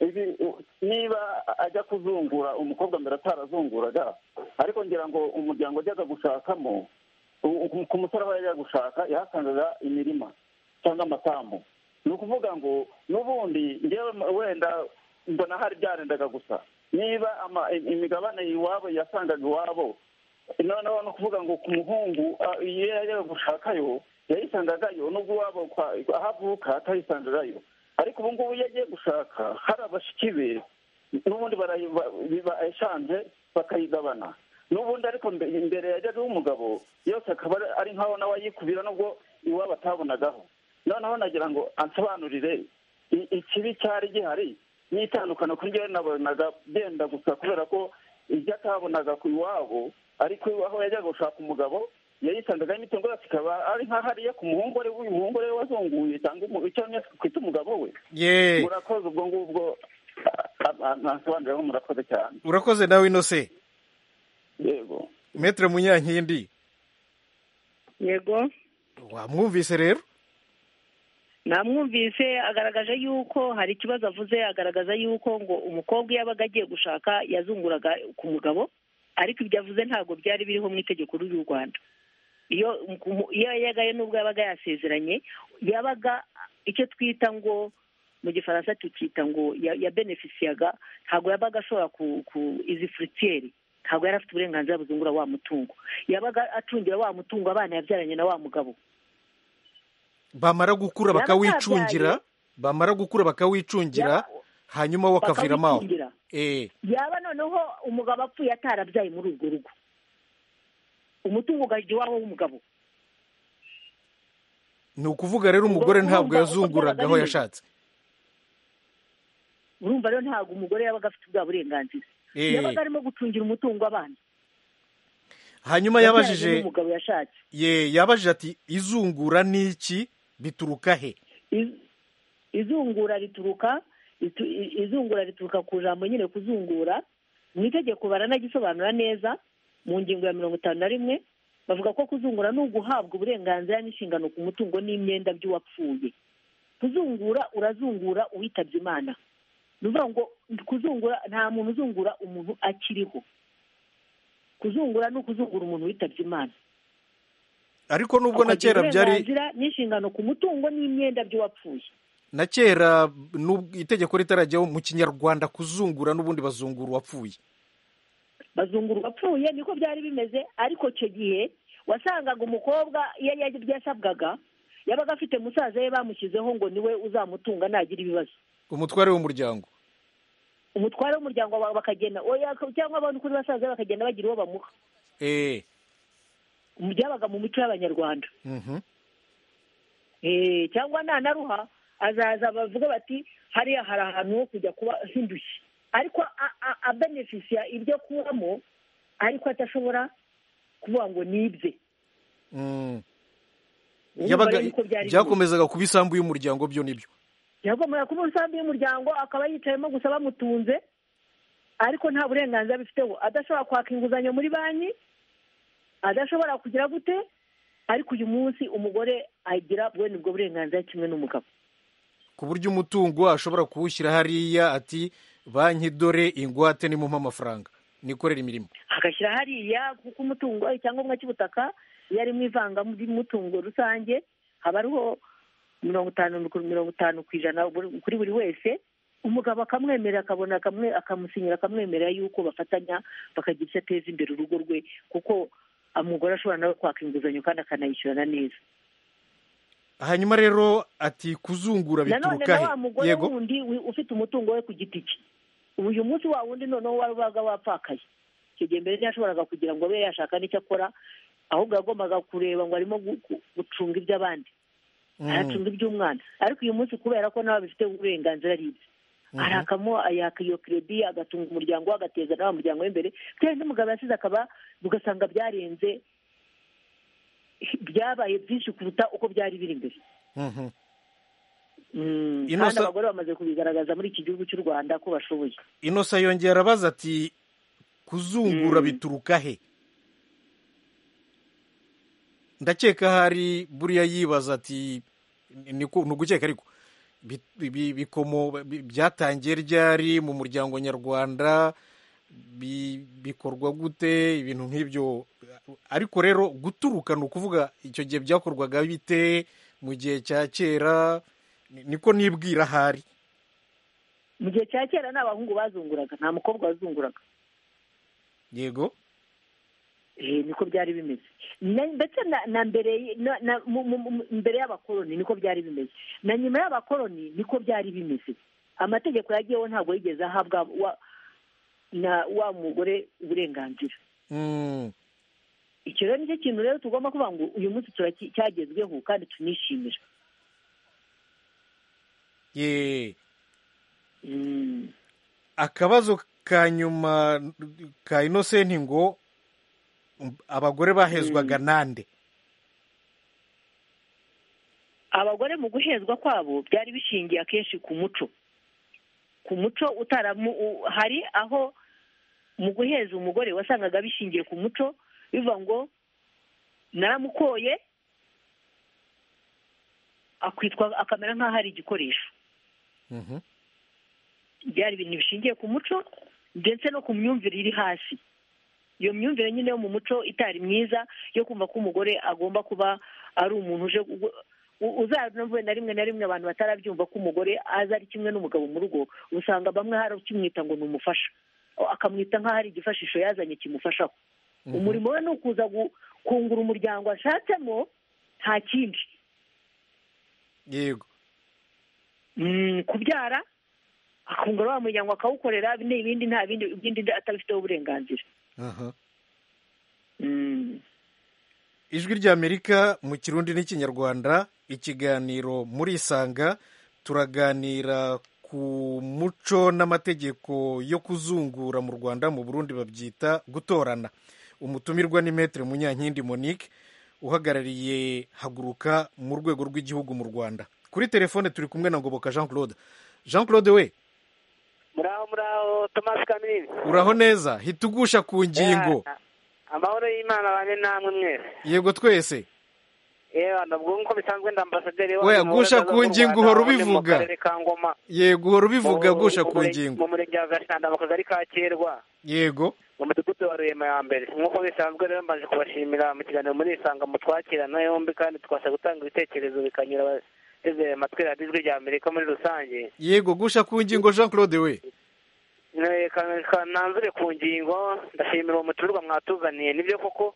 ibi niba ajya kuzungura umukobwa mbere atarazunguraga ariko ngira ngo umuryango ujyaga gushakamo u- ku musore aba yajya gushaka yahasangaga imirima cyangwa amasambu ni ukuvuga ngo n'ubundi ngewe wenda mbona hari byarendaga gusa niba ama- imigabane iwabo yasangaga iwabo noneho ni ukuvuga ngo ku muhungu ah, iyo yajyaga gushakayo yayisangagayo nubwo iwabo kwa- aho avuka atayisangagayo ariko ubu ngubu iyo agiye gushaka hari abashiki be n'ubundi barayi- ba- biba eshanje bakayigabana n'ubundi ariko mbe- imbere yajyagaho umugabo yose akaba ari- ari nkaho nawe ayikubira nubwo iwabo atabonagaho noneho nagira ngo ansobanurire i- ikibi cyari gihari n'itandukano kuri njyewe nabonaga byenda gusa kubera ko ibyo atabonaga ku iwabo ariko aho yajyaga gushaka umugabo yayisangaga imitungo yose ikaba ari nkaho ariye ku muhungu we uyu muhungu we wazunguye cyangwa umu- icyo kwita umugabo we ye murakoze ubwo ngubwo ntasobanuriraho murakoze cyane urakoze nawe inose yego metere munyankindi yego wamwumvise rero namwumvise agaragaje yuko hari ikibazo avuze agaragaza yuko ngo umukobwa iyo abaga agiye gushaka yazunguraga ku mugabo ariko ibyo avuze ntabwo byari biriho mu itegeko ry'u rwanda iyo umu- iyo yagaye n'ubwo yabaga yasezeranye yabaga icyo twita ngo mu gifaransa tukita ngo ya- yabenefisiyaga ntabwo yabaga ashobora ku ku izi furutiyeri ntabwo yari afite uburenganzira buzungura wa mutungo yabaga acungira wa mutungo abana yabyaranye na wa mugabo bamara gukura Yaba bakawicungira atabyaye. bamara gukura bakawicungira Yaba- hanyuma we akaviramo aho bakawikingira. Eh, yaba noneho umugabo apfuye atarabyaye muri urwo rugo umutungo ugahita iwabo w'umugabo ni ukuvuga rero umugore Urumva- ntabwo urumva uko yazunguraga byabaga aho bimeze? yashatse urumva rero ntabwo umugore yabaga afite ubwa burenganzira Eh. yabaga arimo gucungira umutungo abana hanyuma Yabyaranye yabajije n'umugabo yashatse ye yabajije ati izungura ni iki bituruka he Iz- izungura rituruka ritu- i- izungura rituruka ku jambo nyine kuzungura mu itegeko baranagisobanura neza mu ngingo ya mirongo itanu na rimwe bavuga ko kuzungura ni uguhabwa uburenganzira n'inshingano ku mutungo n'imyenda by'uwapfuye kuzungura urazungura uwitabye imana ni ukuvuga ngo kuzungura nta muntu uzungura umuntu akiriho kuzungura ni ukuzungura umuntu witabye imana ariko nubwo na Ukagira kera byari uburenganzira n'inshingano ku mutungo n'imyenda by'uwapfuye na kera n'ubwo itegeko ritarajyaho mu kinyarwanda kuzungura n'ubundi bazungura uwapfuye bazungura uwapfuye niko byari bimeze ariko icyo gihe wasangaga umukobwa iyo yajya- yasabwaga yabaga afite musaza we bamushyizeho ngo niwe uzamutunga nagira ibibazo umutware w'umuryango umutware w'umuryango wawe bakagenda oya cyangwa abantu kuri basaza be bakagenda bagira uwo bamuha Eh, byabaga mu mico y'abanyarwanda mhm. Eh, cyangwa nanaruha azaza bavuga bati hariya hari ahantu ho kujya kuba hindushye ariko a- a- abenefisiya ibyo akuramo ariko adashobora kuvuga ngo ni ibye Mm. Urumva yabaga rero uko byari bimeze. byakomezaga kuba isambu y'umuryango byo nibyo yagombaga kuba umusambi y'umuryango akaba yicayemo gusa bamutunze ariko nta burenganzira abifiteho adashobora kwaka inguzanyo muri banki adashobora kugira gute ariko uyu munsi umugore agira bwene ubwo burenganzira kimwe n'umugabo ku buryo umutungo ashobora kuwushyira hariya ati banki dore ingwate nimumpa amafaranga nikorera imirimo agashyira hariya kuko umutungo icyangombwa cy'ubutaka iyo ari mu ivanga ry'umutungo rusange haba hariho mirongo itanu mirongo itanu ku ijana buri- kuri buri wese umugabo akamwemerera akabona akamwe akamusinyira akamwemerera yuko bafatanya bakagira icyo ateza imbere urugo rwe kuko umugore ashobora nawe kwaka inguzanyo kandi akanayishyurana neza hanyuma rero ati kuzungura nanone bituruka na he wa mugore yego wundi wi- ufite umutungo we ku giti cye uyu munsi wa wundi noneho wari wabaga wapfakaye icyo gihe mbere ntiyashoboraga kugira ngo abe yashaka n'icyo akora ahubwo yagombaga kureba ngo arimo gu- gu- gucunga iby'abandi aracunga iby'umwana ariko uyu munsi kubera ko nawe abifite uburenganzira ari ibye arakamo ayaka iyo keredi agatunga umuryango we agateza na wa muryango w'imbere bitewe n'umugabo yasize akaba ugasanga byarenze byabaye byinshi kuruta uko byari biri mbere Mhm. Mm, Ino kandi sa- abagore bamaze kubigaragaza muri iki gihugu cy'u rwanda ko bashoboye inosa yongera arabaza ati kuzungura Mm. bituruka he ndakeka hari buriya yibaza ati ni ugukeka ariko bikomo byatangiye ryari mu muryango nyarwanda bikorwa gute ibintu nk'ibyo ariko rero guturuka ni ukuvuga icyo gihe byakorwaga bite mu gihe cya kera niko nibwira ahari mu gihe cya kera nta bahungu bazunguraga nta mukobwa wazunguraga yego niko byari bimeze ndetse na mbere mbere y'abakoloni niko byari bimeze na nyuma y'abakoloni niko byari bimeze amategeko yagiyeho ntabwo yigeze ahabwa na wa mugore uburenganzira icyo rero nicyo kintu rero tugomba kuvuga ngo uyu munsi cyagezweho kandi tunishimira akabazo ka nyuma ka inosenti ngo abagore bahezwaga nande abagore mu guhezwa kwabo byari bishingiye akenshi ku muco ku muco utaramu hari aho mu guheza umugore wasangaga bishingiye ku muco bivuga ngo naramukoye akwitwa akamera nk'aho ari igikoresho byari ibintu bishingiye ku muco ndetse no ku myumvire iri hasi iyo myumvire nyine yo mu muco itari myiza yo kumva ko umugore agomba kuba ari umuntu uje uzanavuye na rimwe na rimwe abantu batarabyumva ko umugore aza ari kimwe n'umugabo mu rugo usanga bamwe hari ukimwita ngo ni umufasha akamwita nk'aho ari igifashisho yazanye kimufashaho umurimo we ni ukuza kungura umuryango ashatsemo nta kindi yego kubyara akungura wa muryango akawukorera n'ibindi nta bindi ibindi atabifiteho uburenganzira ijwi ry'amerika mu kirundi n'ikinyarwanda ikiganiro muri isanga turaganira ku muco n'amategeko yo kuzungura mu rwanda mu burundi babyita gutorana umutumirwa ni metere munyankindi monique uhagarariye haguruka mu rwego rw'igihugu mu rwanda kuri telefone turi kumwe na ngoboka jean claude jean claude we muraho muraho thomas kamini uraho neza hitugusha ku ngingo amahoro y'imana abane namwe mwese yego twese yewe nabwo nk'uko bisanzwe ndambasaderi we gusha ku ngingo uhora ubivuga yego uhora ubivuga gusha ku ngingo mu murenge wa gashanda mu kagari ka kerwa yego mu mudugudu wa rurema ya mbere nk'uko bisanzwe rero mbaje kubashimira mu kiganiro muri isanga mu twakirana yombi kandi twasha gutanga ibitekerezo bikanyura abateze amatwi radiyo ijwi rya amerika muri rusange yego gusha ku ngingo jean claude we nanzure ku ngingo ndashimira uwo muturirwa mwatuzaniye nibyo koko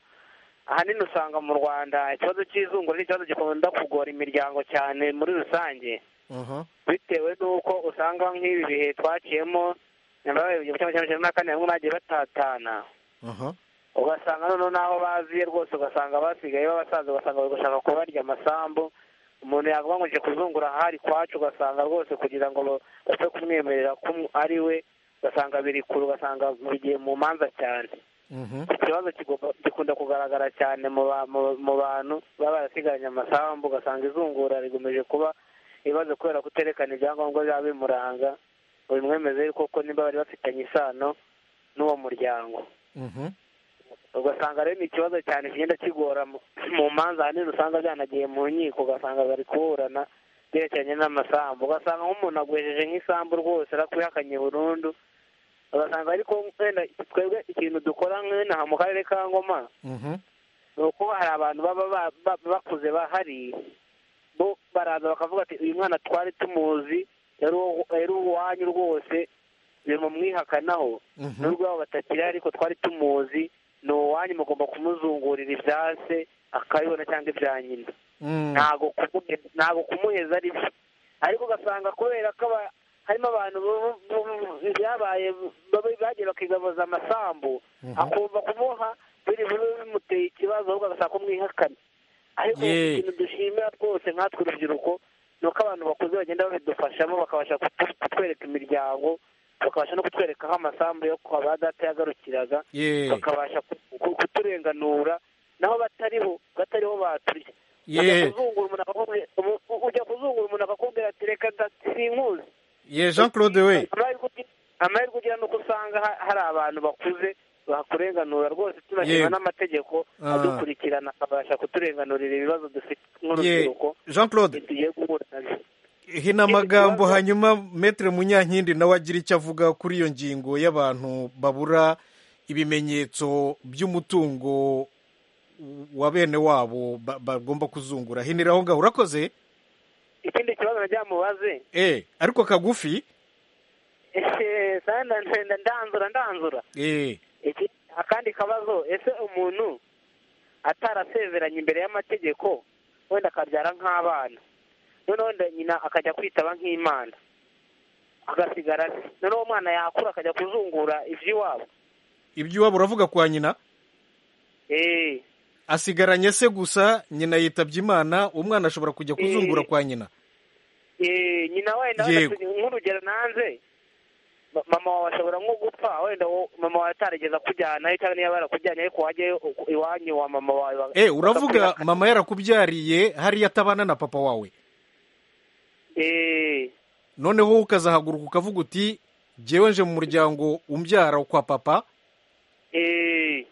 ahanini usanga mu rwanda ikibazo cy'izungura ni ikibazo gikunda kugora imiryango cyane muri rusange bitewe n'uko usanga nk'ibi bihe twaciyemo na kane bamwe bagiye batatana ugasanga noneho n'aho baziye rwose ugasanga basigaye b'abasaza ugasanga bari gushaka kubarya amasambu umuntu yavuga ngo njye kuzungura ahari kwacu ugasanga rwose kugira ngo bapfe kumwemerera ko ari we ugasanga biri kure ugasanga bigiye mu manza cyane ikibazo gikunda kugaragara cyane mu bantu baba barasigaranye amasambu ugasanga izungura rigomeje kuba ibibazo kubera kuterekana ibyangombwa biba bimuranga ngo bimwemeze koko niba bari bafitanye isano n'uwo muryango ugasanga rero ni ikibazo cyane kigenda kigora mu manza ahanini usanga byanagiye mu nkiko ugasanga bari kuburana byerekeranye n'amasambu ugasanga nk'umuntu agwejeje nk'isambu rwose arakwihakanye burundu ugasanga ariko wenda twebwe ikintu dukora nk'inaha mu karere ka ngoma ni uko hari abantu baba bakuze bahari bo baraza bakavuga ati uyu mwana twari tumuzi yari uwanyu rwose bimumwihakanaho n'urwabo batakiri ariko twari tumuzi ni uwanyu mugomba kumuzungurira ibya se akabibona cyangwa ibya nyina ntabwo kumuheza ari byo ariko ugasanga kubera ko harimo abantu byabaye bagiye bakigabuza amasambu akumva kumuha biri bube bimuteye ikibazo ahubwo agasaba kumwihakana ariko ikintu dushimira twose nkatwe urubyiruko ni uko abantu bakuze bagenda babidufashamo bakabasha kutwereka imiryango bakabasha no kutwereka aho amasambu yo kwa ba data yagarukiraga bakabasha kuturenganura naho batariho batariho baturya ujya kuzungura umuntu akakubwira ati reka sinkuzi ye jean claude we amahirwe ugira ni uko usanga hari abantu bakuze bakurenganura rwose tunashima Yewe. n'amategeko Ah. adukurikirana akabasha kuturenganurira ibibazo dufite Ye, nk'urubyiruko jean claude tugiye guhura nabyo hino amagambo hanyuma metere munyankindi nawe agira icyo avuga kuri iyo ngingo y'abantu babura ibimenyetso by'umutungo wa bene wabo ba- bagomba kuzungura hinira aho ngaho urakoze ikindi kibazo nagira mubaze eh ariko kagufi Ehe, sana nda- nda- ndanzura ndanzura eh Iki- akandi kabazo ese umuntu atarasezeranye imbere y'amategeko wenda akabyara nk'abana noneho wenda nyina akajya kwitaba nk'imana agasigara se noneho uwo mwana yakura akajya kuzungura iby'iwabo iby'iwabo uravuga kwa nyina eee asigaranye se gusa nyina yitabye imana umwana ashobora kujya kuzungura Eh. kwa nyina Eh, nyina wenda Yego. wenda tu- nk'urugero nanze ma- mama wawe ashobora nko gupfa wenda wo- mama wawe atarigeze akujyanayo cyangwa niba barakujyanye ariko wajyayo u- iwanyu wa mama wawe wa- eh uravuga bakakwihakana. mama yarakubyariye hariya atabana na papa wawe Eh, noneho wowe ukazahaguruka ukavuga uti jyewe nje mu muryango umbyara kwa papa eh,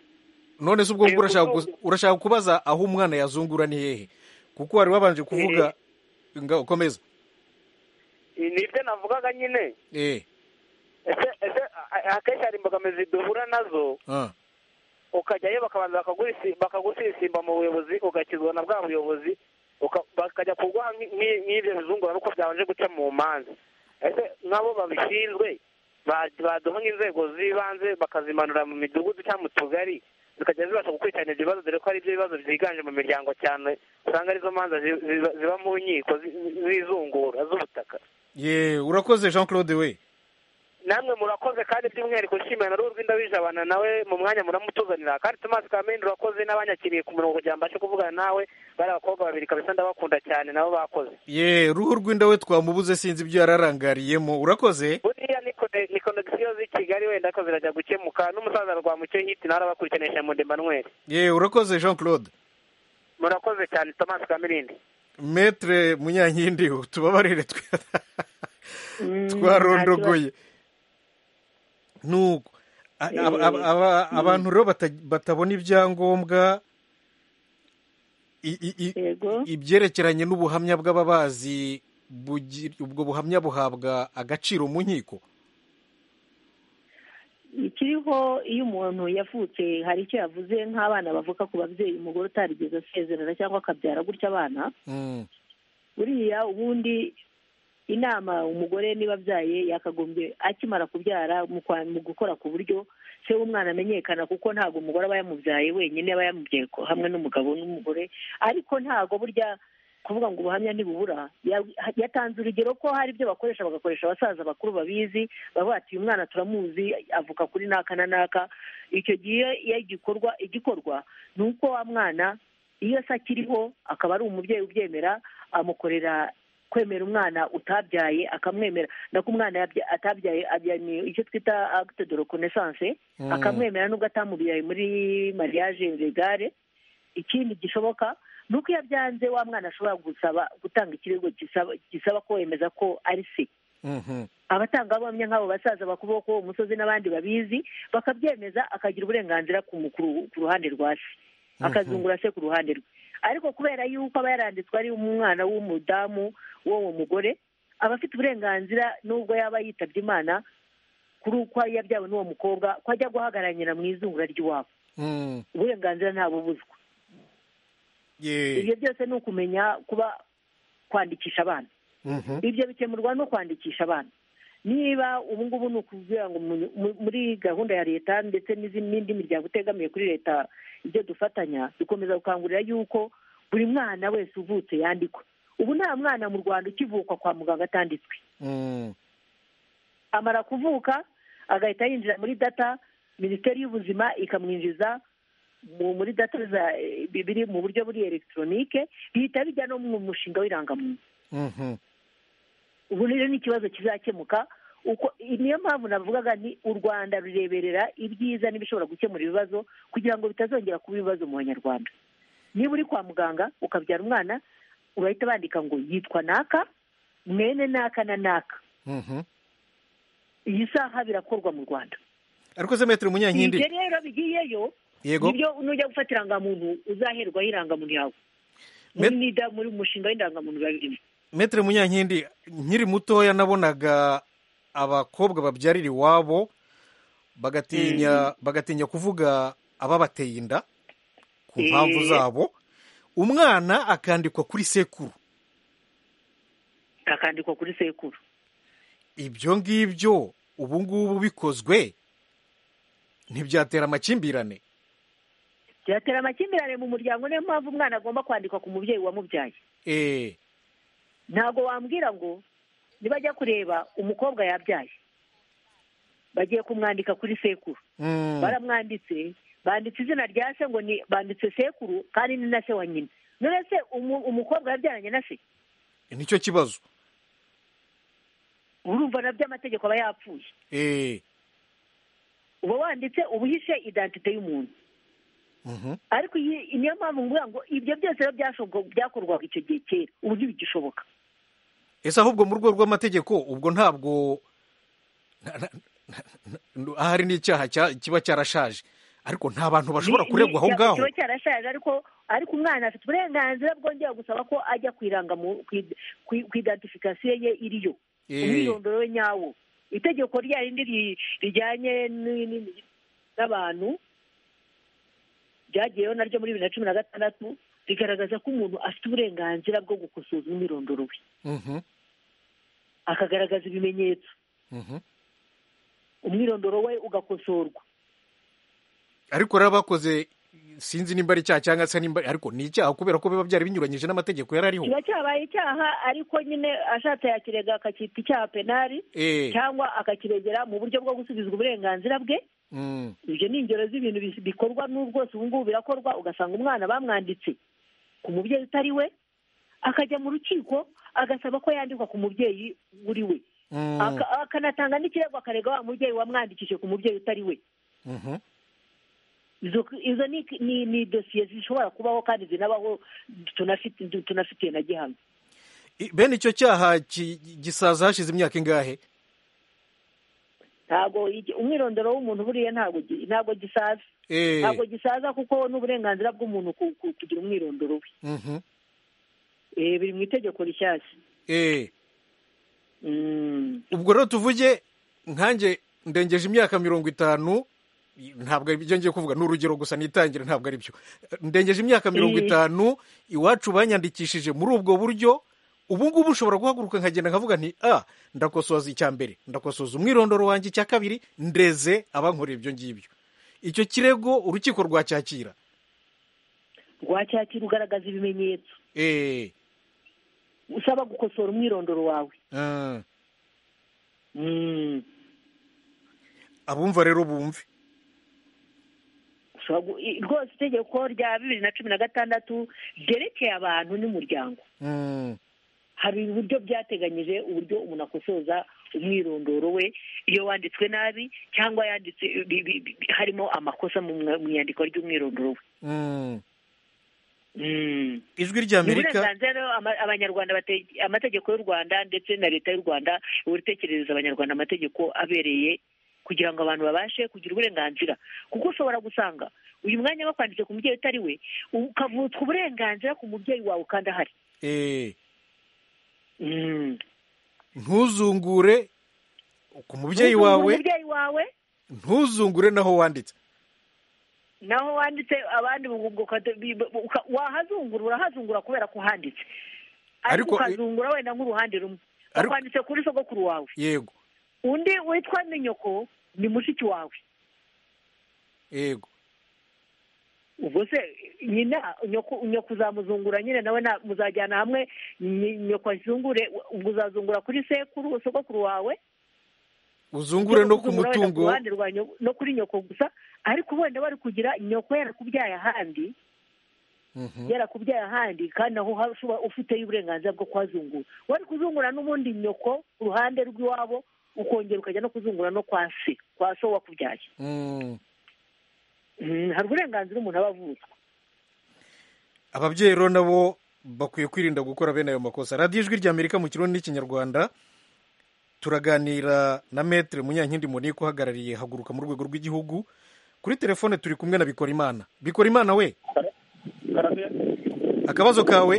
none se ubwo Eh, ngubwo urashaka kuzungu- gu- urashaka kubaza aho umwana yazungura ni hehe kuko wari wabanje kuvuga nga ukomeza eh, ni ibyo navugaga nyine eh ese ese a- a- akenshi hari imbogamizi duhura nazo ah ukajyayo bakabanza bakagurisi- bakagusisimba mu buyobozi ugakizwa na bwa buyobozi uka- bakajya kuguha nk'i- nk'i- nk'ibyo bizungura nuko byabanje guca mu manza ese nk'abo babishinzwe ba- baduha nk'inzego z'ibanze bakazimanura mu midugudu cyangwa mu tugari zikajya zibasha gukurikiranira ibyo bibazo dore ko ari byo bibazo byiganje mu miryango cyane usanga arizo manza zi- ziba ziba mu nkiko zi- z'izungura z'ubutaka ye urakoze jean claude we namwe murakoze kandi by'umwihariko nshimira na ruhu rw'indabijabana nawe mu mwanya muramutuzanira kandi tomasi kamende urakoze n'abanyakiriye ku murongo kugira ngo mbashe kuvugana nawe bari abakobwa babiri kabisa ndabakunda cyane nabo bakoze ye ruhu rw'indawe twamubuze sinzi ibyo yararangariyemo urakoze buriya ni kone- ni konegisiyo z'i kigali wenda ko zirajya gukemuka n'umusaza rwamucyo hiti nawe arabakurikinisha mu ndemanweri ye urakoze jean claude murakoze cyane tomasi kamirindi metere munyankindi tubabarire twe- twarondogoye nuko A- ab- ab- aba- abantu rero bata- batabona ibyangombwa i- i- i- yego ibyerekeranye n'ubuhamya bw'ababazi bugi- ubwo buhamya buhabwa agaciro mu nkiko ikiriho iyo umuntu yavutse hari icyo yavuze nk'abana bavuka ku babyeyi umugore utarigeze asezerana cyangwa akabyara gutya abana Mm, buriya ubundi inama umugore niba abyaye yakagombye akimara kubyara mu kwa- mu gukora ku buryo se w'umwana amenyekana kuko ntabwo umugore aba yamubyaye wenyine aba yamubyaye ko- hamwe n'umugabo n'umugore ariko ntabwo burya kuvuga ngo ubuhamya ntibubura ya- yatanze urugero ko hari ibyo bakoresha bagakoresha abasaza bakuru babizi bavuga ati uyu mwana turamuzi avuka kuri naka na naka icyo gihe iyo igikorwa igikorwa ni uko wa mwana iyo se akiriho akaba ari umubyeyi ubyemera amukorera kwemera umwana utabyaye akamwemera nako umwana yabya- atabyaye abyaniye icyo twita acte de reconnaissance Mm. akamwemera nubwo atamubyaye muri mariage legale ikindi gishoboka ni uko iyo abyanze wa mwana ashobora gusaba gutanga ikirego gisaba gisaba ko wemeza ko ari se mhm. abatangabuhamya nk'abo basaza bakuboko ko uwo musozi n'abandi babizi bakabyemeza akagira uburenganzira ku mu- ku ru- ku ruhande rwa se akazungura se ku ruhande rwe ariko kubera yuko aba yaranditswe ari umwana w'umudamu w'uwo mugore aba afite uburenganzira nubwo yaba yitabye imana kuri uko yabyawe n'uwo mukobwa ko ajya guhagararira mu izungura ry'iwabo Mm, uburenganzira ntabubuzwa ye ibyo byose ni ukumenya kuba kwandikisha abana mhm. ibyo bikemurwa no kwandikisha abana niba ubu ngubu ni ukuvuga ngo mu- mu- muri gahunda ya leta ndetse n'izi- n'indi miryango itegamiye kuri leta ibyo dufatanya dukomeza gukangurira yuko buri mwana wese uvutse yandikwa ubu nta mwana mu rwanda ukivukwa kwa muganga atanditswe Mm, amara kuvuka agahita yinjira muri data minisiteri y'ubuzima ikamwinjiza mu- muri data za biri mu buryo buri elegitoronike bihita bijya no mu mushinga w'irangamuntu mhm. ubu rero ni ikibazo kizakemuka uko niyo mpamvu navugaga ni u rwanda rureberera ibyiza n'ibishobora gukemura ibibazo kugira ngo bitazongera kuba ibibazo mu banyarwanda niba uri kwa muganga ukabyara umwana urahita bandika ngo yitwa naka mwene naka na naka Mhm. iyi saha birakorwa mu rwanda ariko se metero munyankindi ibyo rero bigiyeyo yego nibyo nujya gufata irangamuntu uzaherwaho irangamuntu yawe muri Me- nida muri umushinga w'indangamuntu biba birimo metero munyankindi nkiri mutoya nabonaga abakobwa babyarira iwabo bagatinya bagatinya kuvuga ababateye inda ku mpamvu Eh. zabo umwana akandikwa kuri sekuru akandikwa kuri sekuru ibyo ngibyo ubu ngubu bikozwe ntibyatera amakimbirane byatera amakimbirane mu muryango niyo mpamvu umwana agomba kwandikwa ku mubyeyi wamubyaye Eh, ntabwo wambwira ngo nibajya kureba umukobwa yabyaye bagiye kumwandika kuri sekuru mm, baramwanditse banditse izina rya se ngo ni banditse sekuru kandi ni na se wa nyina none se umu- umukobwa yabyaranye na se nicyo kibazo urumva na by'amategeko aba yapfuye Eh, uba wanditse uba uhishe identite y'umuntu mhm, ariko iyi- niyo mpamvu nguvuga ngo ibyo byose rero byashobo- byakorwaga icyo gihe kera ubu ntibigishoboka ese ahubwo mu rwego rw'amategeko ubwo ntabwo na- na- na- na- ahari n'icyaha cya- kiba cyarashaje ariko nta bantu bashobora Ni- kuregwa ni- aho cya- ngaho kiba cyarashaje ariko ariko umwana afite uburenganzira bwongera gusaba ko ajya ku irangamu- ku id- ku i- ku identification ye iriyo Eh. umwirondoro we nyawo itegeko rya rindi ri- rijyanye ni- ni- n'abantu ryagiyeho naryo muri bibiri na cumi na gatandatu rigaragaza ko umuntu afite uburenganzira bwo gukosoza umwirondoro we Mhm, akagaragaza ibimenyetso mhm. umwirondoro we ugakosorwa ariko rero abakoze sinzi nimba ari icyaha cyangwa se nimba ariko ni icyaha kubera ko biba byari binyuranyije n'amategeko yari ariho kiba cyabaye icyaha ariko nyine ashatse yakirega akacyita icyaha penari Eh, cyangwa akakiregera mu buryo bwo gusubizwa uburenganzira bwe mm, ibyo ni ingero z'ibintu bis- bikorwa n'ubu bwose ubu ngubu birakorwa ugasanga umwana bamwanditse ku mubyeyi utari we akajya mu rukiko agasaba ko yandikwa ku mubyeyi uri we mm, Aka- akanatanga n'ikirego akarega wa mubyeyi wamwandikije ku mubyeyi utari we mhm. izo izo ni ni, ni dosiye zishobora kubaho kandi zinabaho tunafite tunafitiye na gihamya I- bene icyo cyaha ki- gisaza hashize imyaka ingahe ntabwo igi- umwirondoro w'umuntu buriya ntabwo gi- ntabwo gisaza Eh, ntabwo gisaza kuko n'uburenganzira bw'umuntu ku- ku- kugira umwirondoro we mhm, Eh, biri mu itegeko rishyashya eh. Mm. ubwo rero tuvuge nkanjye ndengeje imyaka mirongo itanu ntabwo ari ibyo ngiye kuvuga ni urugero gusa nitangira ntabwo ari byo ndengeje imyaka mirongo itanu iwacu banyandikishije muri ubwo buryo ubu ngubu ushobora guhaguruka nkagenda nkavuga nti a ndakosoza icya mbere ndakosoza umwirondoro wanjye icya kabiri ndeze abankorera ibyo ngibyo icyo kirego urukiko rwacyakira rwacyakira ugaragaza ibimenyetso eee usaba gukosora umwirondoro wawe Mm. abumva rero bumve Ushobora gu- i- rwose itegeko rya bibiri na cumi na gatandatu ryerekeye abantu n'umuryango Mm, hari uburyo byateganyije uburyo umuntu akosoza umwirondoro we iyo wanditswe nabi cyangwa yanditse bi- bi- bi- harimo amakosa mu mwa- mu iyandikwa ry'umwirondoro we mm. Mm. ijwi ry'amerika uburenganzira rero ama- abanyarwanda bate- amategeko y'u rwanda ndetse na leta y'u rwanda uritekerereza abanyarwanda amategeko abereye kugira ngo abantu babashe kugira uburenganzira kuko ushobora gusanga uyu mwanya bakwanditse ku mubyeyi utari we ukavutswa uburenganzira ku mubyeyi wawe kandi ahari eee Mm. ntuzungure ku mubyeyi Ntuzungure wawe umubyeyi wawe ntuzungure naho wanditse naho wanditse abandi bu- bu- ukade- bi- bu- uka- wahazungura urahazungura kubera ko uhanditse ariko Ariko- ukazungura wenda nk'uruhande rumwe Ariko- bakwanditse kuri sogokuru wawe yego undi witwa ninyoko ni mushiki wawe yego ubwo se nyina nyoko nyoko uzamuzungura nyine nawe na- muzajyana hamwe nyi- nyoko azungure ubwo uzazungura kuri sekuru sogokuru wawe uzungure no ku Uzungura wenda mutungo ruhande rwa nyoko- no kuri nyoko gusa ariko wenda bari kugira nyoko yarakubyaye ahandi Mhm. yarakubyaye ahandi kandi aho ha- ushobora- ufiteyo uburenganzira bwo kuhazungura wari kuzungura n'ubundi nyoko ku ruhande rw'iwabo ukongera ukajya no kuzungura no kwa se kwa so wakubyaye Mm. Mm, hari uburenganzira umuntu aba avutswe ababyeyi rero nabo bakwiye kwirinda gukora bene ayo makosa radiyo ijwi ry'amerika mu kirundi n'ikinyarwanda turaganira na metere munyankindi monike uhagarariye haguruka mu rwego rw'igihugu kuri telefone turi kumwe na bikora imana bikora imana we akabazo kawe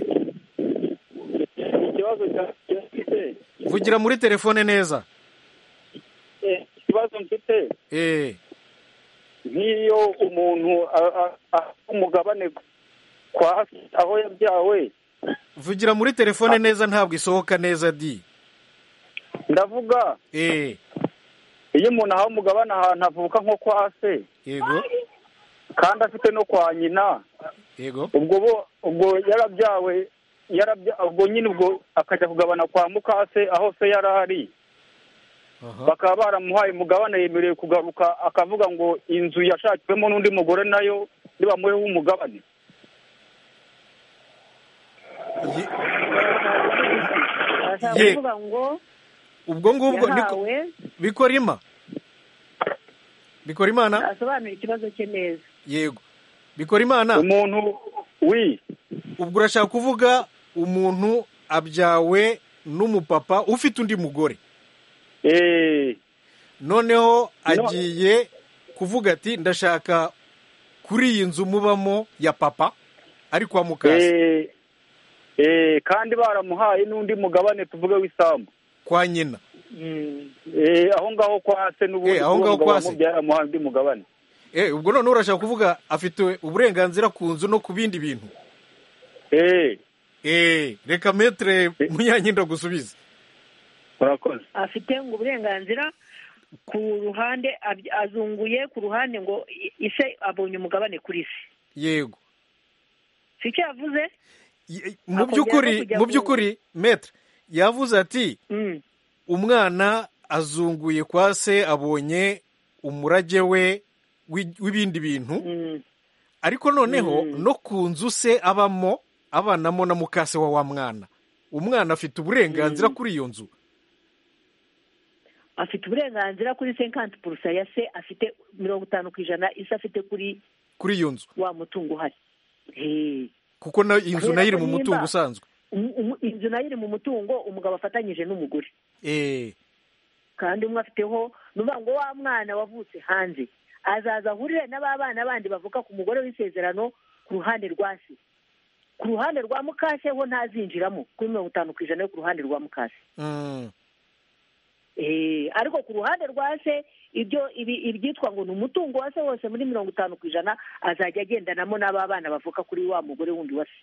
ikibazo cyafite vugira muri telefone neza ikibazo mfite eh nk'iyo umuntu a- a- a- umugabane kwa se, aho yabyawe vugira muri telefone neza ntabwo isohoka neza di ndavuga eh iyo umuntu ahawe umugabane ahantu avuka nko kwa se yego kandi afite no kwa nyina yego ubwo bo ubwo yarabyawe yarabya- ubwo nyine ubwo akajya kugabana kwa mukase aho se yari ari aha bakaba baramuhaye umugabane yemerewe kugaruka akavuga ngo inzu yashakiwemo n'undi mugore nayo nibamuheho umugabane Ye- bashaka Ye- kuvuga ngo ubwo ngubwo niko yahawe bikora ima bikora imana asobanura ikibazo cye neza yego bikora imana umuntu wi ubwo urashaka kuvuga umuntu abyawe n'umupapa ufite undi mugore eee noneho agiye kuvuga ati ndashaka kuri iyi nzu mubamo ya papa ari kwa mukase Eh, eh, kandi baramuhaye n'undi mugabane tuvuge w'isambu kwa nyina Eh, aho ngaho kwa se n'ubundi Eh, aho ngaho kuba umugabo kwa se. wamubyara amuhaye undi mugabane Eh, ubwo noneho urashaka kuvuga afite uburenganzira ku nzu no ku bindi bintu Eh, Eh, reka metere munyankindi agusubize murakoze afite ngo uburenganzira ku ruhande ab- azunguye ku ruhande ngo i- ise abonye umugabane kuri se yego si icyo yavuze Ye- mu Akongera no by'ukuri kujya mu ku- by'ukuri metere yavuze ati Mm. umwana azunguye kwa se abonye umurage we w'i- w'ibindi bintu Mm. ariko noneho no ku nzu se abamo abanamo na mukase wa wa mwana umwana afite uburenganzira kuri iyo nzu afite uburenganzira kuri senkanti purusa ya se afite mirongo itanu ku ijana ise afite kuri kuri iyo nzu wa mutungo uhari Eh. kuko na inzu nayo iri mu Ahera ko mutungo nimba- usanzwe Um- um- inzu nayo iri mu mutungo umugabo afatanyije n'umugore Eh, kandi umwe afiteho ni ukuvuga ngo wa mwana wavutse hanze azaza ahurire na ba bana bandi bavuka ku mugore w'isezerano ku ruhande rwa se ku ruhande rwa mukase ho ntazinjiramo kuri mirongo itanu ku ijana yo ku ruhande rwa mukase mm, Eh, ariko ku ruhande rwa se ibyo ibi- ibyitwa ngo ni umutungo wa se wose muri mirongo itanu ku ijana azajya agendanamo n'aba bana bavuka kuri wa mugore wundi wa se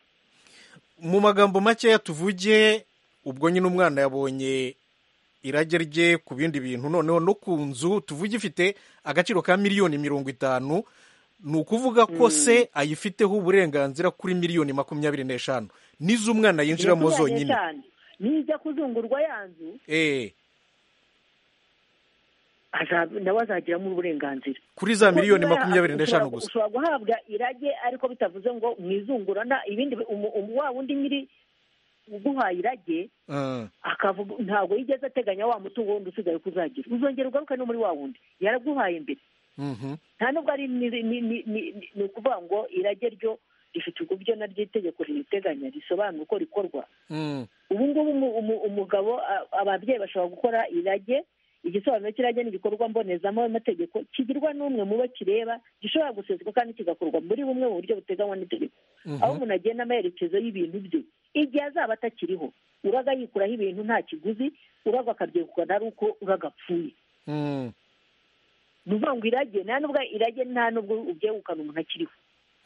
mu magambo makeya tuvuge ubwo nyine umwana yabonye irage rye ku bindi bintu noneho no ku nzu tuvuge ifite agaciro ka miliyoni mirongo itanu ni ukuvuga ko se ayifiteho uburenganzira kuri miliyoni makumyabiri n'eshanu n'izo umwana yinjiramo Makumyabiri zonyine n'eshanu. nijya kuzungurwa ya nzu Eh, aza- nawe azagiramo uburenganzira kuri za Kuko miliyoni niba makumyabiri ushobora- n'eshanu gusa ushobora guhabwa irage ariko bitavuze ngo mwizungurana ibindi bi- umu- umu- wa wundi nyiri uguhaye irage Mm, akavuga ntabwo yigeze ateganya wa mutungo wundi usigaye ko uzagira uzongera ugaruke no muri wa wundi yaraguhaye mbere mhm. nta nubwo ari ni ni- ni- ni- ni ukuvuga ngo irage ryo rifite uburyo naryo itegeko ririteganya risobanura uko rikorwa Mm, ubu ngubu umu- umu- umugabo a- ababyeyi bashobora gukora irage igisobanuro cy'irage ni igikorwa mbonezamo amategeko kigirwa n'umwe mu bo kireba gishobora guseswa kandi kigakorwa muri bumwe mu buryo buteganywa n'itegeko aho mhm. umuntu agenda amerekezo y'ibintu bye igihe azaba atakiriho uraga yikuraho ibintu nta kiguzi uraga akabyegukana ari uko uraga apfuye Mm, ni ukuvuga ngo irage nta n'ubwo irage nta n'ubwo ubyegukana umuntu akiriho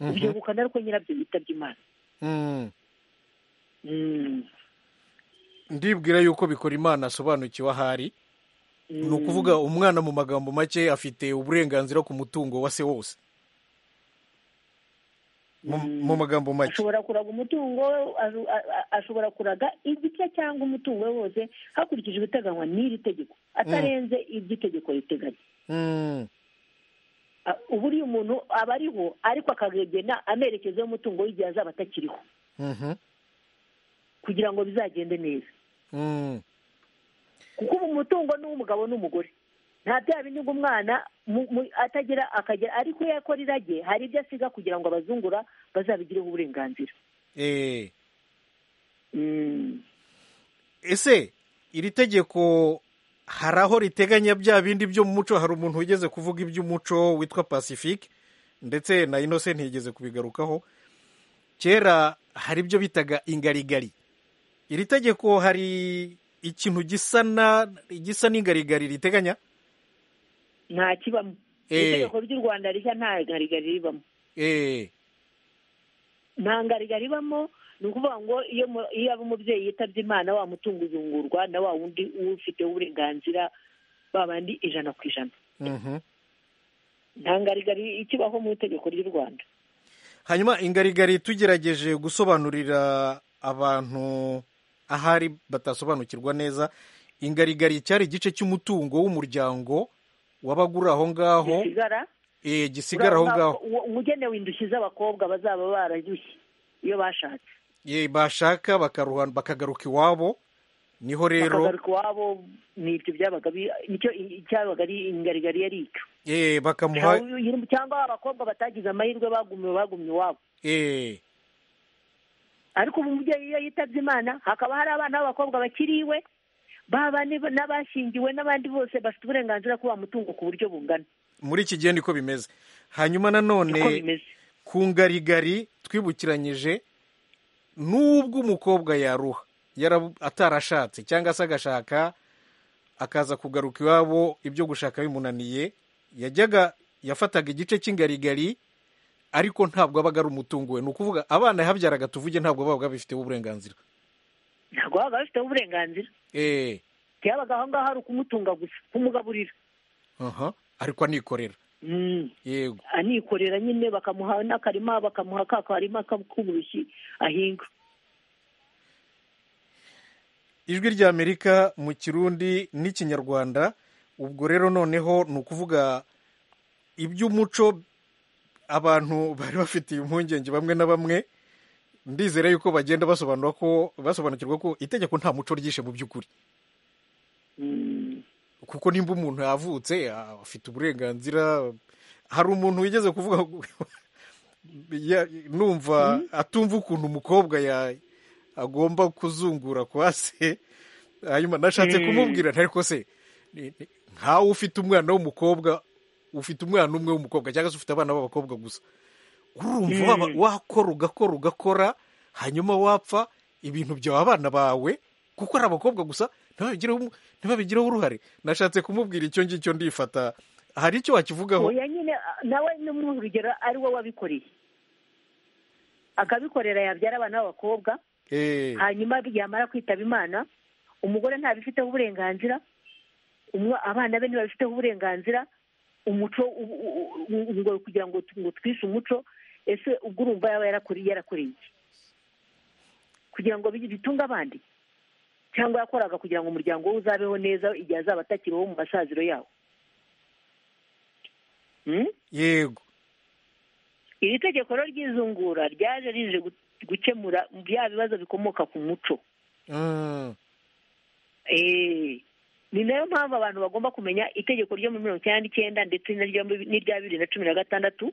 mhm. ubyegukana ari uko nyirabyo yitabye imana Mm. Mm. ndibwira yuko bikora imana asobanukiwe ahari ni ukuvuga umwana mu magambo make afite uburenganzira ku mutungo wa se wose Mu- mu magambo make ashobora kuraga umutungo we azu- a- a- ashobora kuraga igice cyangwa umutungo we wose hakurikijwe ibiteganywa n'iri tegeko atarenze ibyo itegeko riteganya Mm, A- ubu uriya umuntu aba ariho ariko akagegena amerekezo y'umutungo w'igihe azaba atakiriho mhm, kugira ngo bizagende neza mm, kuko ubu umutungo ni uw'umugabo n'umugore nta bya bindi ngo umwana mu- mu- atagira akagera ariko iyo akora irage hari ibyo asiga kugira ngo abazungura bazabigireho uburenganzira eh. Mm. ese iri tegeko hari aho riteganya bya bindi byo mu muco hari umuntu wigeze kuvuga iby'umuco witwa pacifique ndetse na inose ntigeze kubigarukaho kera hari ibyo bitaga ingarigari iri tegeko hari ikintu gisa na gisa n'ingarigari riteganya nta kibamo itegeko ry'u rwanda rishya nta ngarigari ribamo nta ngarigari ibamo ni ukuvuga ngo iyo iyo aba umubyeyi yitabye imana wamutunga uzungurwa na wa wundi ufiteho uburenganzira babandi ijana ku ijana nta ngarigari ikibaho mu itegeko ry'u rwanda hanyuma ingarigari tugerageje gusobanurira abantu ahari batasobanukirwa neza ingarigari cyari igice cy'umutungo w'umuryango wabaga uri aho ngaho gisigara aho ngaho umugenewe indushyi z'abakobwa bazaba baradushye iyo bashatse bashaka bakagaruka iwabo niho rero bakagaruka iwabo ni ibyo byabaga nicyo cyabaga ari ingarigari yari icyo bakamuha cyangwa abakobwa batagize amahirwe bagumye bagumye iwabo ariko ubu umubyeyi iyo yitabye imana hakaba hari abana b'abakobwa bakiriwe baba n'abashingiwe n'abandi bose bafite uburenganzira kuba mutungo ku buryo bungana muri iki gihe niko bimeze hanyuma nanone ku ngarigari twibukiranyije n'ubwo umukobwa yaruha atarashatse cyangwa se agashaka akaza kugaruka iwabo ibyo gushaka bimunaniye yajyaga yafataga igice cy'ingarigari ariko ntabwo abaga ari umutungo we ni ukuvuga abana yahabyaraga tuvuge ntabwo babaga bifiteho uburenganzira ntabwo babaga bafiteho uburenganzira eee byabaga aho ngaho ari ukumutunga gusa kumugaburira aha ariko anikorera yego anikorera nyine bakamuha n'akarima bakamuha ka karima k'uburushyi ahinga ijwi ry'amerika mu kirundi n'ikinyarwanda ubwo rero noneho ni ukuvuga iby'umuco abantu bari bafitiye impungenge bamwe na bamwe ndizera yuko bagenda basobanura ko basobanukirwa ko itegeko nta muco ryishe mu by'ukuri kuko nimba umuntu yavutse afite uburenganzira hari umuntu wigeze kuvuga numva atumva ukuntu umukobwa agomba kuzungura kwa se hanyuma nashatse kumubwira ntariko se nkawe ufite umwana w'umukobwa ufite umwana umwe w'umukobwa cyangwa se ufite abana b'abakobwa gusa urumva wakora ugakora ugakora hanyuma wapfa ibintu byawe abana bawe kuko ari abakobwa gusa ntibabigireho uruhare nashatse kumubwira icyo ngicyo ndifata hari icyo wakivugaho nyine nawe urugero ari we wabikoreye akabikorera yabyara abana b'abakobwa hanyuma yamara kwitaba imana umugore ntabifiteho uburenganzira abana be ntibabifiteho uburenganzira umuco ngo kugira ngo twishe umuco ese ubwo urumva yaba yarakoreye iki kugira ngo bitunge abandi cyangwa yakoraga kugira ngo umuryango we uzabeho neza igihe azaba atakiriho mu masaziro yawo yego iri tegeko rero ry'izungura ryaje rije gukemura bya bibazo bikomoka ku muco eee ni nayo mpamvu abantu bagomba kumenya itegeko ryo muri mirongo icyenda n'icyenda ndetse n'irya bibiri na cumi na gatandatu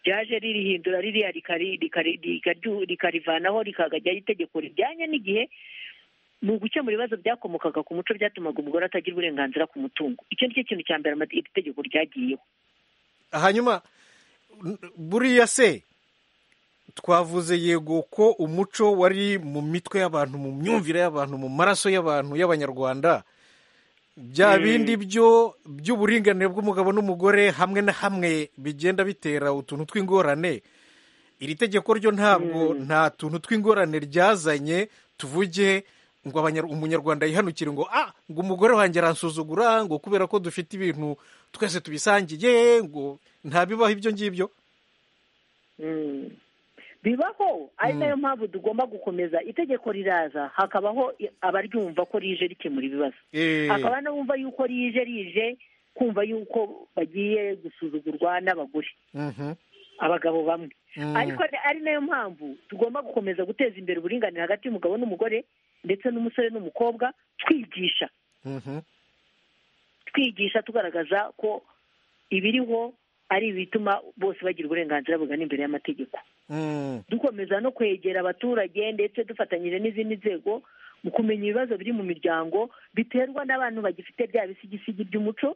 ryaje ririhindura ririya rikarivanaho rikagajyaho itegeko rijyanye n'igihe ni ugukemura ibibazo byakomokaga ku muco byatumaga umugore atagira uburenganzira ku mutungo icyo ni cyo kintu cya mbere iri tegeko ryagiyeho hanyuma buriya se twavuze yego ko umuco wari mu mitwe y'abantu mu myumvire y'abantu mu maraso y'abantu y'abanyarwanda bya bindi byo by'uburinganire bw'umugabo n'umugore hamwe na hamwe bigenda bitera utuntu tw'ingorane iri tegeko ryo ntabwo nta tuntu tw'ingorane ryazanye tuvuge ngo umunyarwanda yihanukire ngo ah ngo umugore wanjye aransuzugura ngo kubera ko dufite ibintu twese tubisangiye ngo ntabibaho ibyo ngibyo bibaho ari nayo mpamvu tugomba gukomeza itegeko riraza hakabaho abaryumva ko rije rikemura ibibazo hakaba n'abumva yuko rije rije kumva yuko bagiye gusuzugurwa n'abagore abagabo bamwe ariko ari nayo mpamvu tugomba gukomeza guteza imbere uburinganire hagati y'umugabo n'umugore ndetse n'umusore n'umukobwa twigisha twigisha tugaragaza ko ibiriho ari ibituma bose bagira uburenganzira bugana imbere y'amategeko dukomeza no kwegera abaturage ndetse dufatanyije n'izindi nzego mu kumenya ibibazo biri mu miryango biterwa n'abantu bagifite bya bisigisigi by'umuco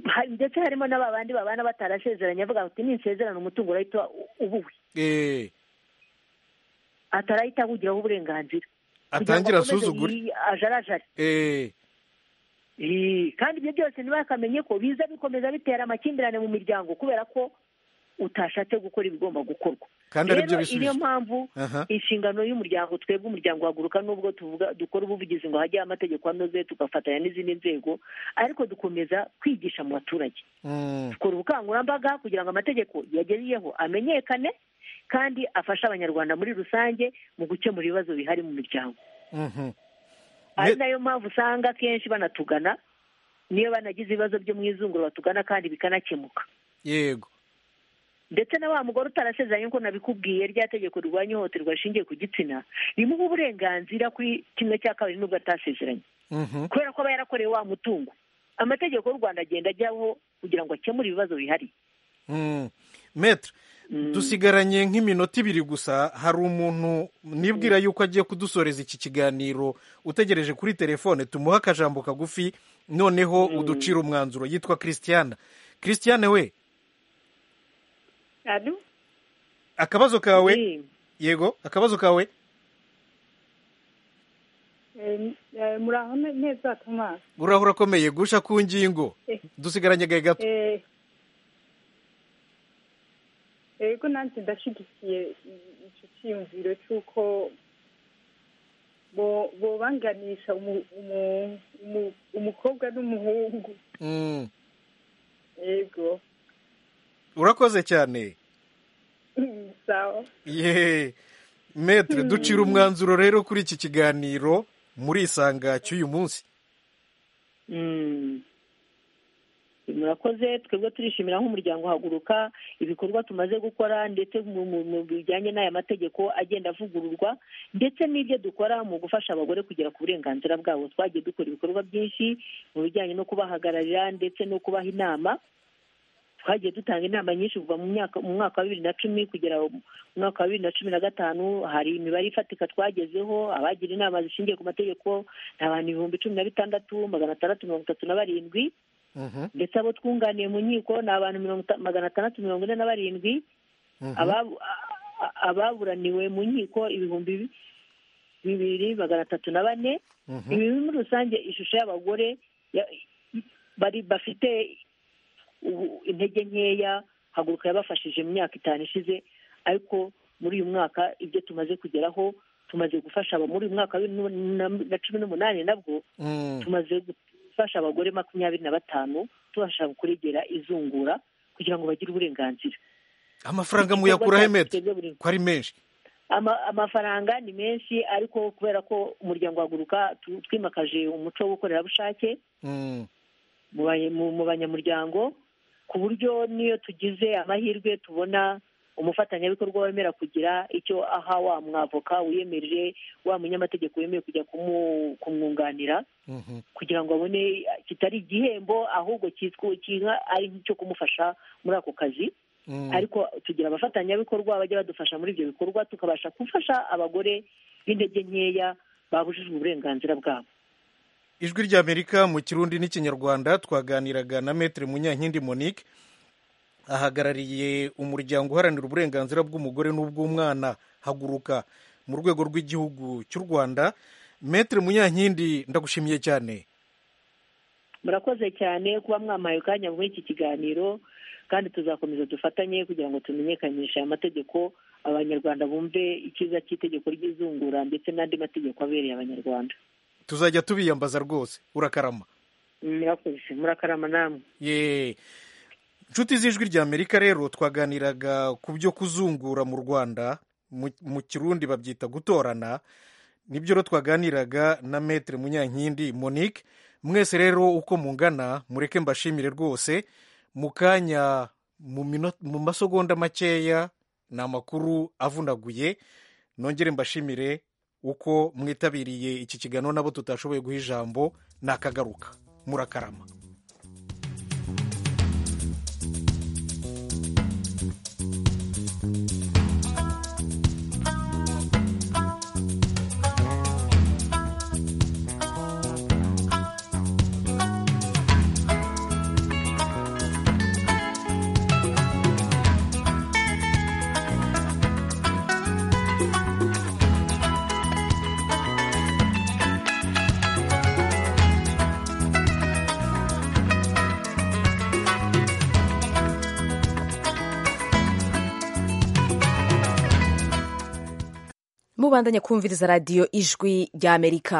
hari- ndetse harimo n'aba bandi babana batarasezeranye avuga ati ninsezerana umutungo urahita ubuwe Eh, atarahita awugiraho uburenganzira Kugira ngo atangira akomeze asuzugure yi- ajarajare Eh, Eh, kandi ibyo byose ntibakamenye ko biza bikomeza bitera amakimbirane mu miryango kubera ko utashatse gukora ibigomba gukorwa kandi ari byo Rero, bisubizo niyo mpamvu Aha. inshingano y'umuryango twebwe umuryango waguruka nubwo tuvuga dukora ubuvugizi ngo hajye amategeko anoze tugafatanya n'izindi nzego ariko dukomeza kwigisha mu baturage Mm, dukora ubukangurambaga kugira ngo amategeko yageriyeho amenyekane kandi afashe abanyarwanda muri rusange mu gukemura ibibazo bihari mu miryango mhm. ari Ne- nayo mpamvu usanga akenshi banatugana niyo banagize ibibazo byo mu izungura batugana kandi bikanakemuka yego ndetse na wa mugore utarasezeranye nk'uko nabikubwiye rya tegeko rirwanya ihohoterwa rishingiye ku gitsina rimuha uburenganzira kuri kimwe cya kabiri n'ubwo atasezeranye Mhm. kubera ko aba yarakorewe wa mutungo amategeko y'u rwanda agenda ajyaho kugira ngo akemure ibibazo bihari Mm. metre dusigaranye nk'iminota ibiri gusa hari umuntu nibwira yuko agiye kudusoreza iki kiganiro utegereje kuri telefone tumuhe akajambo kagufi noneho uducira umwanzuro yitwa christiana christiane we akabazo kawe Eh, yego akabazo kawe muraho ne- neza tomasi uraho urakomeye gusha ku ngingo Eh. dusigaranye gahe gato Eh, yego nanjye ndashyigikiye icyo cyiyumviro cy'uko bo- bobanganisha umu- umu- umu- umukobwa n'umuhungu Mm. yego urakoze cyane sawa ye metre ducira umwanzuro rero kuri iki kiganiro muri isanga cy'uyu munsi mm. murakoze twebwe turishimira nk'umuryango haguruka ibikorwa tumaze gukora ndetse mu- mu mu bijyanye n'aya mategeko agenda avugururwa ndetse n'ibyo dukora mu gufasha abagore kugera ku burenganzira bwabo twagiye dukora ibikorwa byinshi mu bijyanye no kubahagararira ndetse no kubaha inama twagiye dutanga inama nyinshi kuva mu myaka mu mwaka wa bibiri na cumi kugera mu mwaka wa bibiri na cumi na gatanu hari imibare ifatika twagezeho abagira inama zishingiye ku mategeko ni abantu ibihumbi cumi na bitandatu magana atandatu mirongo itatu na barindwi Mhm. ndetse abo twunganiye mu nkiko ni abantu mirongo ita- magana atandatu mirongo ine na barindwi Mhm. ababu- a- a- ababuraniwe mu nkiko ibihumbi bi- bibiri magana atatu na bane Mhm. ibi muri rusange ishusho y'abagore ya- bari bafite ubu- intege nkeya haguruka yabafashije mu myaka itanu ishize ariko muri uyu mwaka ibyo tumaze kugeraho tumaze gufasha aba muri uyu mwaka wa bibiri n'umunani- na cumi n'umunani nabwo Mm. tumaze gufasha abagore makumyabiri na batanu tubasha kuregera izungura kugira ngo bagire uburenganzira amafaranga Iki muyakura he gikorwa mete cyatugezwe buri- ko ari menshi Ama- amafaranga ni menshi ariko kubera ko umuryango waguruka tu- twimakaje umuco w'ubukorerabushake Mm, mu ba- mu mu banyamuryango ku buryo n'iyo tugize amahirwe tubona umufatanyabikorwa wemera kugira icyo aha wa mwavoka wiyemeje wa munyamategeko wemeye kujya kumu- kumwunganira mhm. kugira ngo abone kitari igihembo ahubwo cyitwa kinka ari nk'icyo kumufasha muri ako kazi Mm, ariko tugira abafatanyabikorwa bajya badufasha muri ibyo bikorwa tukabasha gufasha abagore b'intege nkeya babujijwe uburenganzira bwabo ijwi ry'amerika mu kirundi n'ikinyarwanda twaganiraga na metere munyankindi monique ahagarariye umuryango uharanira uburenganzira bw'umugore n'ubw'umwana haguruka mu rwego rw'igihugu cy'u rwanda metere munyankindi ndagushimiye cyane murakoze cyane kuba mwampaye akanya muri iki kiganiro kandi tuzakomeza dufatanye kugira ngo tumenyekanishe aya mategeko abanyarwanda bumve icyiza cy'itegeko ry'izungura ndetse n'andi mategeko abereye abanyarwanda tuzajya tubiyambaza rwose urakarama murakoze murakarama namwe ye inshuti z'ijwi ry'amerika rero twaganiraga ku byo kuzungura mu rwanda mu- mu kirundi babyita gutorana nibyo rero twaganiraga na metere munyankindi monique mwese rero uko mungana mureke mbashimire rwose mu kanya mu mino- mu masegonda makeya ni amakuru avunaguye nongere mbashimire uko mwitabiriye iki kiganiro nabo tutashoboye guha ijambo nakagaruka murakarama mubandanye kumviriza radiyo ijwi ry'amerika